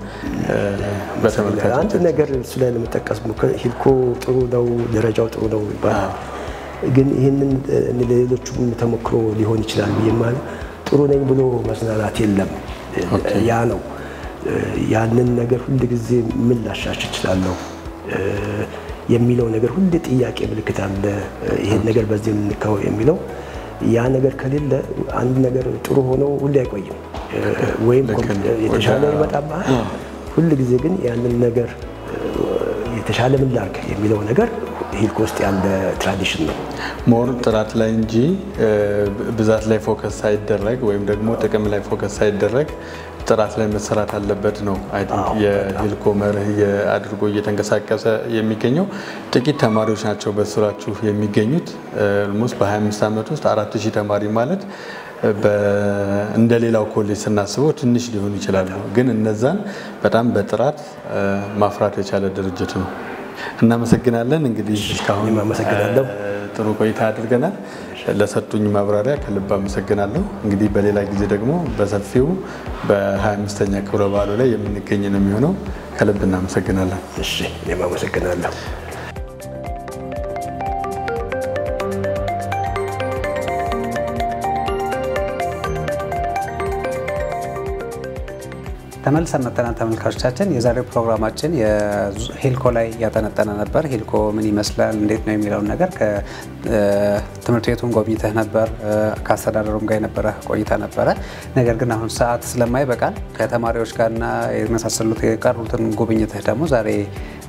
በተመልካች አንድ ነገር እሱ ላይ ለመጠቀስ ሂልኮ ጥሩ ነው፣ ደረጃው ጥሩ ነው ይባላል። ግን ይህንን ለሌሎቹም ተሞክሮ ሊሆን ይችላል ብዬ ማለት ጥሩ ነኝ ብሎ መዝናናት የለም። ያ ነው ያንን ነገር ሁል ጊዜ ምን ላሻሽ እችላለሁ የሚለው ነገር ሁሌ ጥያቄ ምልክት አለ። ይሄን ነገር በዚህ የምንካው የሚለው ያ ነገር ከሌለ አንድ ነገር ጥሩ ሆኖ ሁሌ አይቆይም፣ ወይም የተሻለ ይመጣብሃል። ሁል ጊዜ ግን ያንን ነገር የተሻለ ምን ላድርግ የሚለው ነገር ሂልኮ ውስጥ ያለ ትራዲሽን ነው። ሞር ጥራት ላይ እንጂ ብዛት ላይ ፎከስ ሳይደረግ ወይም ደግሞ ጥቅም ላይ ፎከስ ሳይደረግ ጥራት ላይ መሰራት አለበት ነው የሂልኮ መርህ አድርጎ እየተንቀሳቀሰ የሚገኘው። ጥቂት ተማሪዎች ናቸው በስራችሁ የሚገኙት። ኦልሞስት በ25 ዓመት ውስጥ አራት ሺህ ተማሪ ማለት እንደ ሌላው ኮሌጅ ስናስበው ትንሽ ሊሆኑ ይችላሉ፣ ግን እነዛን በጣም በጥራት ማፍራት የቻለ ድርጅት ነው። እናመሰግናለን። እንግዲህ እስካሁን አመሰግናለሁ። ጥሩ ቆይታ አድርገናል። ለሰጡኝ ማብራሪያ ከልብ አመሰግናለሁ። እንግዲህ በሌላ ጊዜ ደግሞ በሰፊው በ25ኛ ክብረ በዓሉ ላይ የምንገኝ ነው የሚሆነው። ከልብ እናመሰግናለን። እሺ፣ እኔም አመሰግናለሁ። ተመልሰን መጥተናል ተመልካቾቻችን። የዛሬው ፕሮግራማችን የሂልኮ ላይ ያጠነጠነ ነበር። ሂልኮ ምን ይመስላል፣ እንዴት ነው የሚለውን ነገር ከትምህርት ቤቱን ጎብኝተህ ነበር፣ ከአስተዳደሩም ጋር የነበረ ቆይታ ነበረ። ነገር ግን አሁን ሰዓት ስለማይበቃል ከተማሪዎች ጋርና የመሳሰሉት የቀሩትን ጉብኝትህ ደግሞ ዛሬ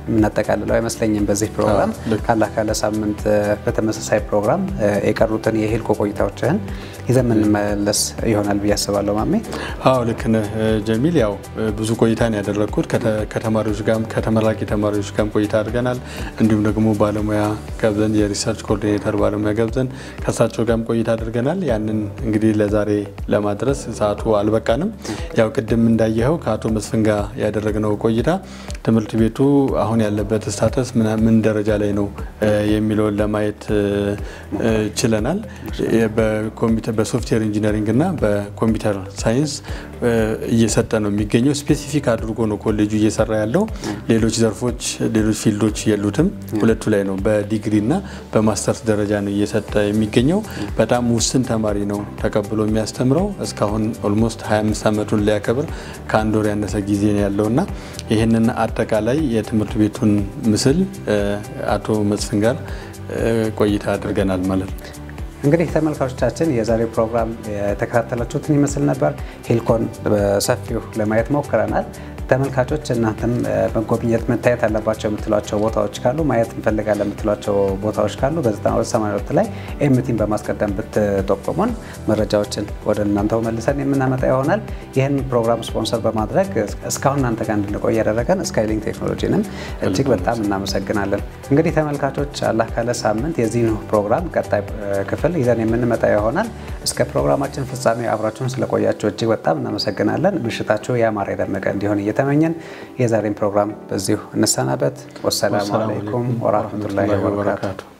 የምናጠቃልለው አይመስለኝም በዚህ ፕሮግራም። ካላ ካለ ሳምንት በተመሳሳይ ፕሮግራም የቀሩትን የሂልኮ ቆይታዎችህን ይዘን የምንመለስ ይሆናል ብዬ አስባለሁ። ማሜ አዎ ልክ ነህ ጀሚል። ያው ብዙ ቆይታ ነው ያደረግኩት ከተማሪዎች ጋርም ከተመራቂ ተማሪዎች ጋርም ቆይታ አድርገናል። እንዲሁም ደግሞ ባለሙያ ገብዘን የሪሰርች ኮኦርዲኔተር ባለሙያ ገብዘን ከእሳቸው ጋርም ቆይታ አድርገናል። ያንን እንግዲህ ለዛሬ ለማድረስ ሰዓቱ አልበቃንም። ያው ቅድም እንዳየኸው ከአቶ መስፍን ጋር ያደረግነው ቆይታ ትምህርት ቤቱ አሁን ያለበት ስታተስ ምን ደረጃ ላይ ነው የሚለውን ለማየት ችለናል። በሶፍትዌር ኢንጂነሪንግ እና በኮምፒውተር ሳይንስ እየሰጠ ነው የሚገኘው። ስፔሲፊክ አድርጎ ነው ኮሌጁ እየሰራ ያለው። ሌሎች ዘርፎች፣ ሌሎች ፊልዶች የሉትም። ሁለቱ ላይ ነው በዲግሪ እና በማስተርስ ደረጃ ነው እየሰጠ የሚገኘው። በጣም ውስን ተማሪ ነው ተቀብሎ የሚያስተምረው። እስካሁን ኦልሞስት 25 ዓመቱን ሊያከብር ከአንድ ወር ያነሰ ጊዜ ነው ያለው እና ይህንን አጠቃላይ የትምህርት ቤቱን ምስል አቶ መስፍን ጋር ቆይታ አድርገናል ማለት ነው። እንግዲህ ተመልካቾቻችን የዛሬው ፕሮግራም የተከታተላችሁትን ይመስል ነበር። ሂልኮን በሰፊው ለማየት ሞክረናል። ተመልካቾች እናንተም መጎብኘት መታየት አለባቸው የምትሏቸው ቦታዎች ካሉ ማየት እንፈልጋለን የምትሏቸው ቦታዎች ካሉ በ9282 ላይ ኤምቲን በማስቀደም ብትጠቁሙን መረጃዎችን ወደ እናንተው መልሰን የምናመጣ ይሆናል። ይህን ፕሮግራም ስፖንሰር በማድረግ እስካሁን እናንተ ጋር እንድንቆይ ያደረገን ስካይሊንክ ቴክኖሎጂንም እጅግ በጣም እናመሰግናለን። እንግዲህ ተመልካቾች አላህ ካለ ሳምንት የዚህን ፕሮግራም ቀጣይ ክፍል ይዘን የምንመጣ ይሆናል። እስከ ፕሮግራማችን ፍጻሜ አብራችሁን ስለቆያችሁ እጅግ በጣም እናመሰግናለን። ምሽታችሁ ያማረ የደመቀ እንዲሆን እየተመኘን የዛሬን ፕሮግራም በዚሁ እንሰናበት። ወሰላሙ አለይኩም ወራህመቱላሂ ወበረካቱ።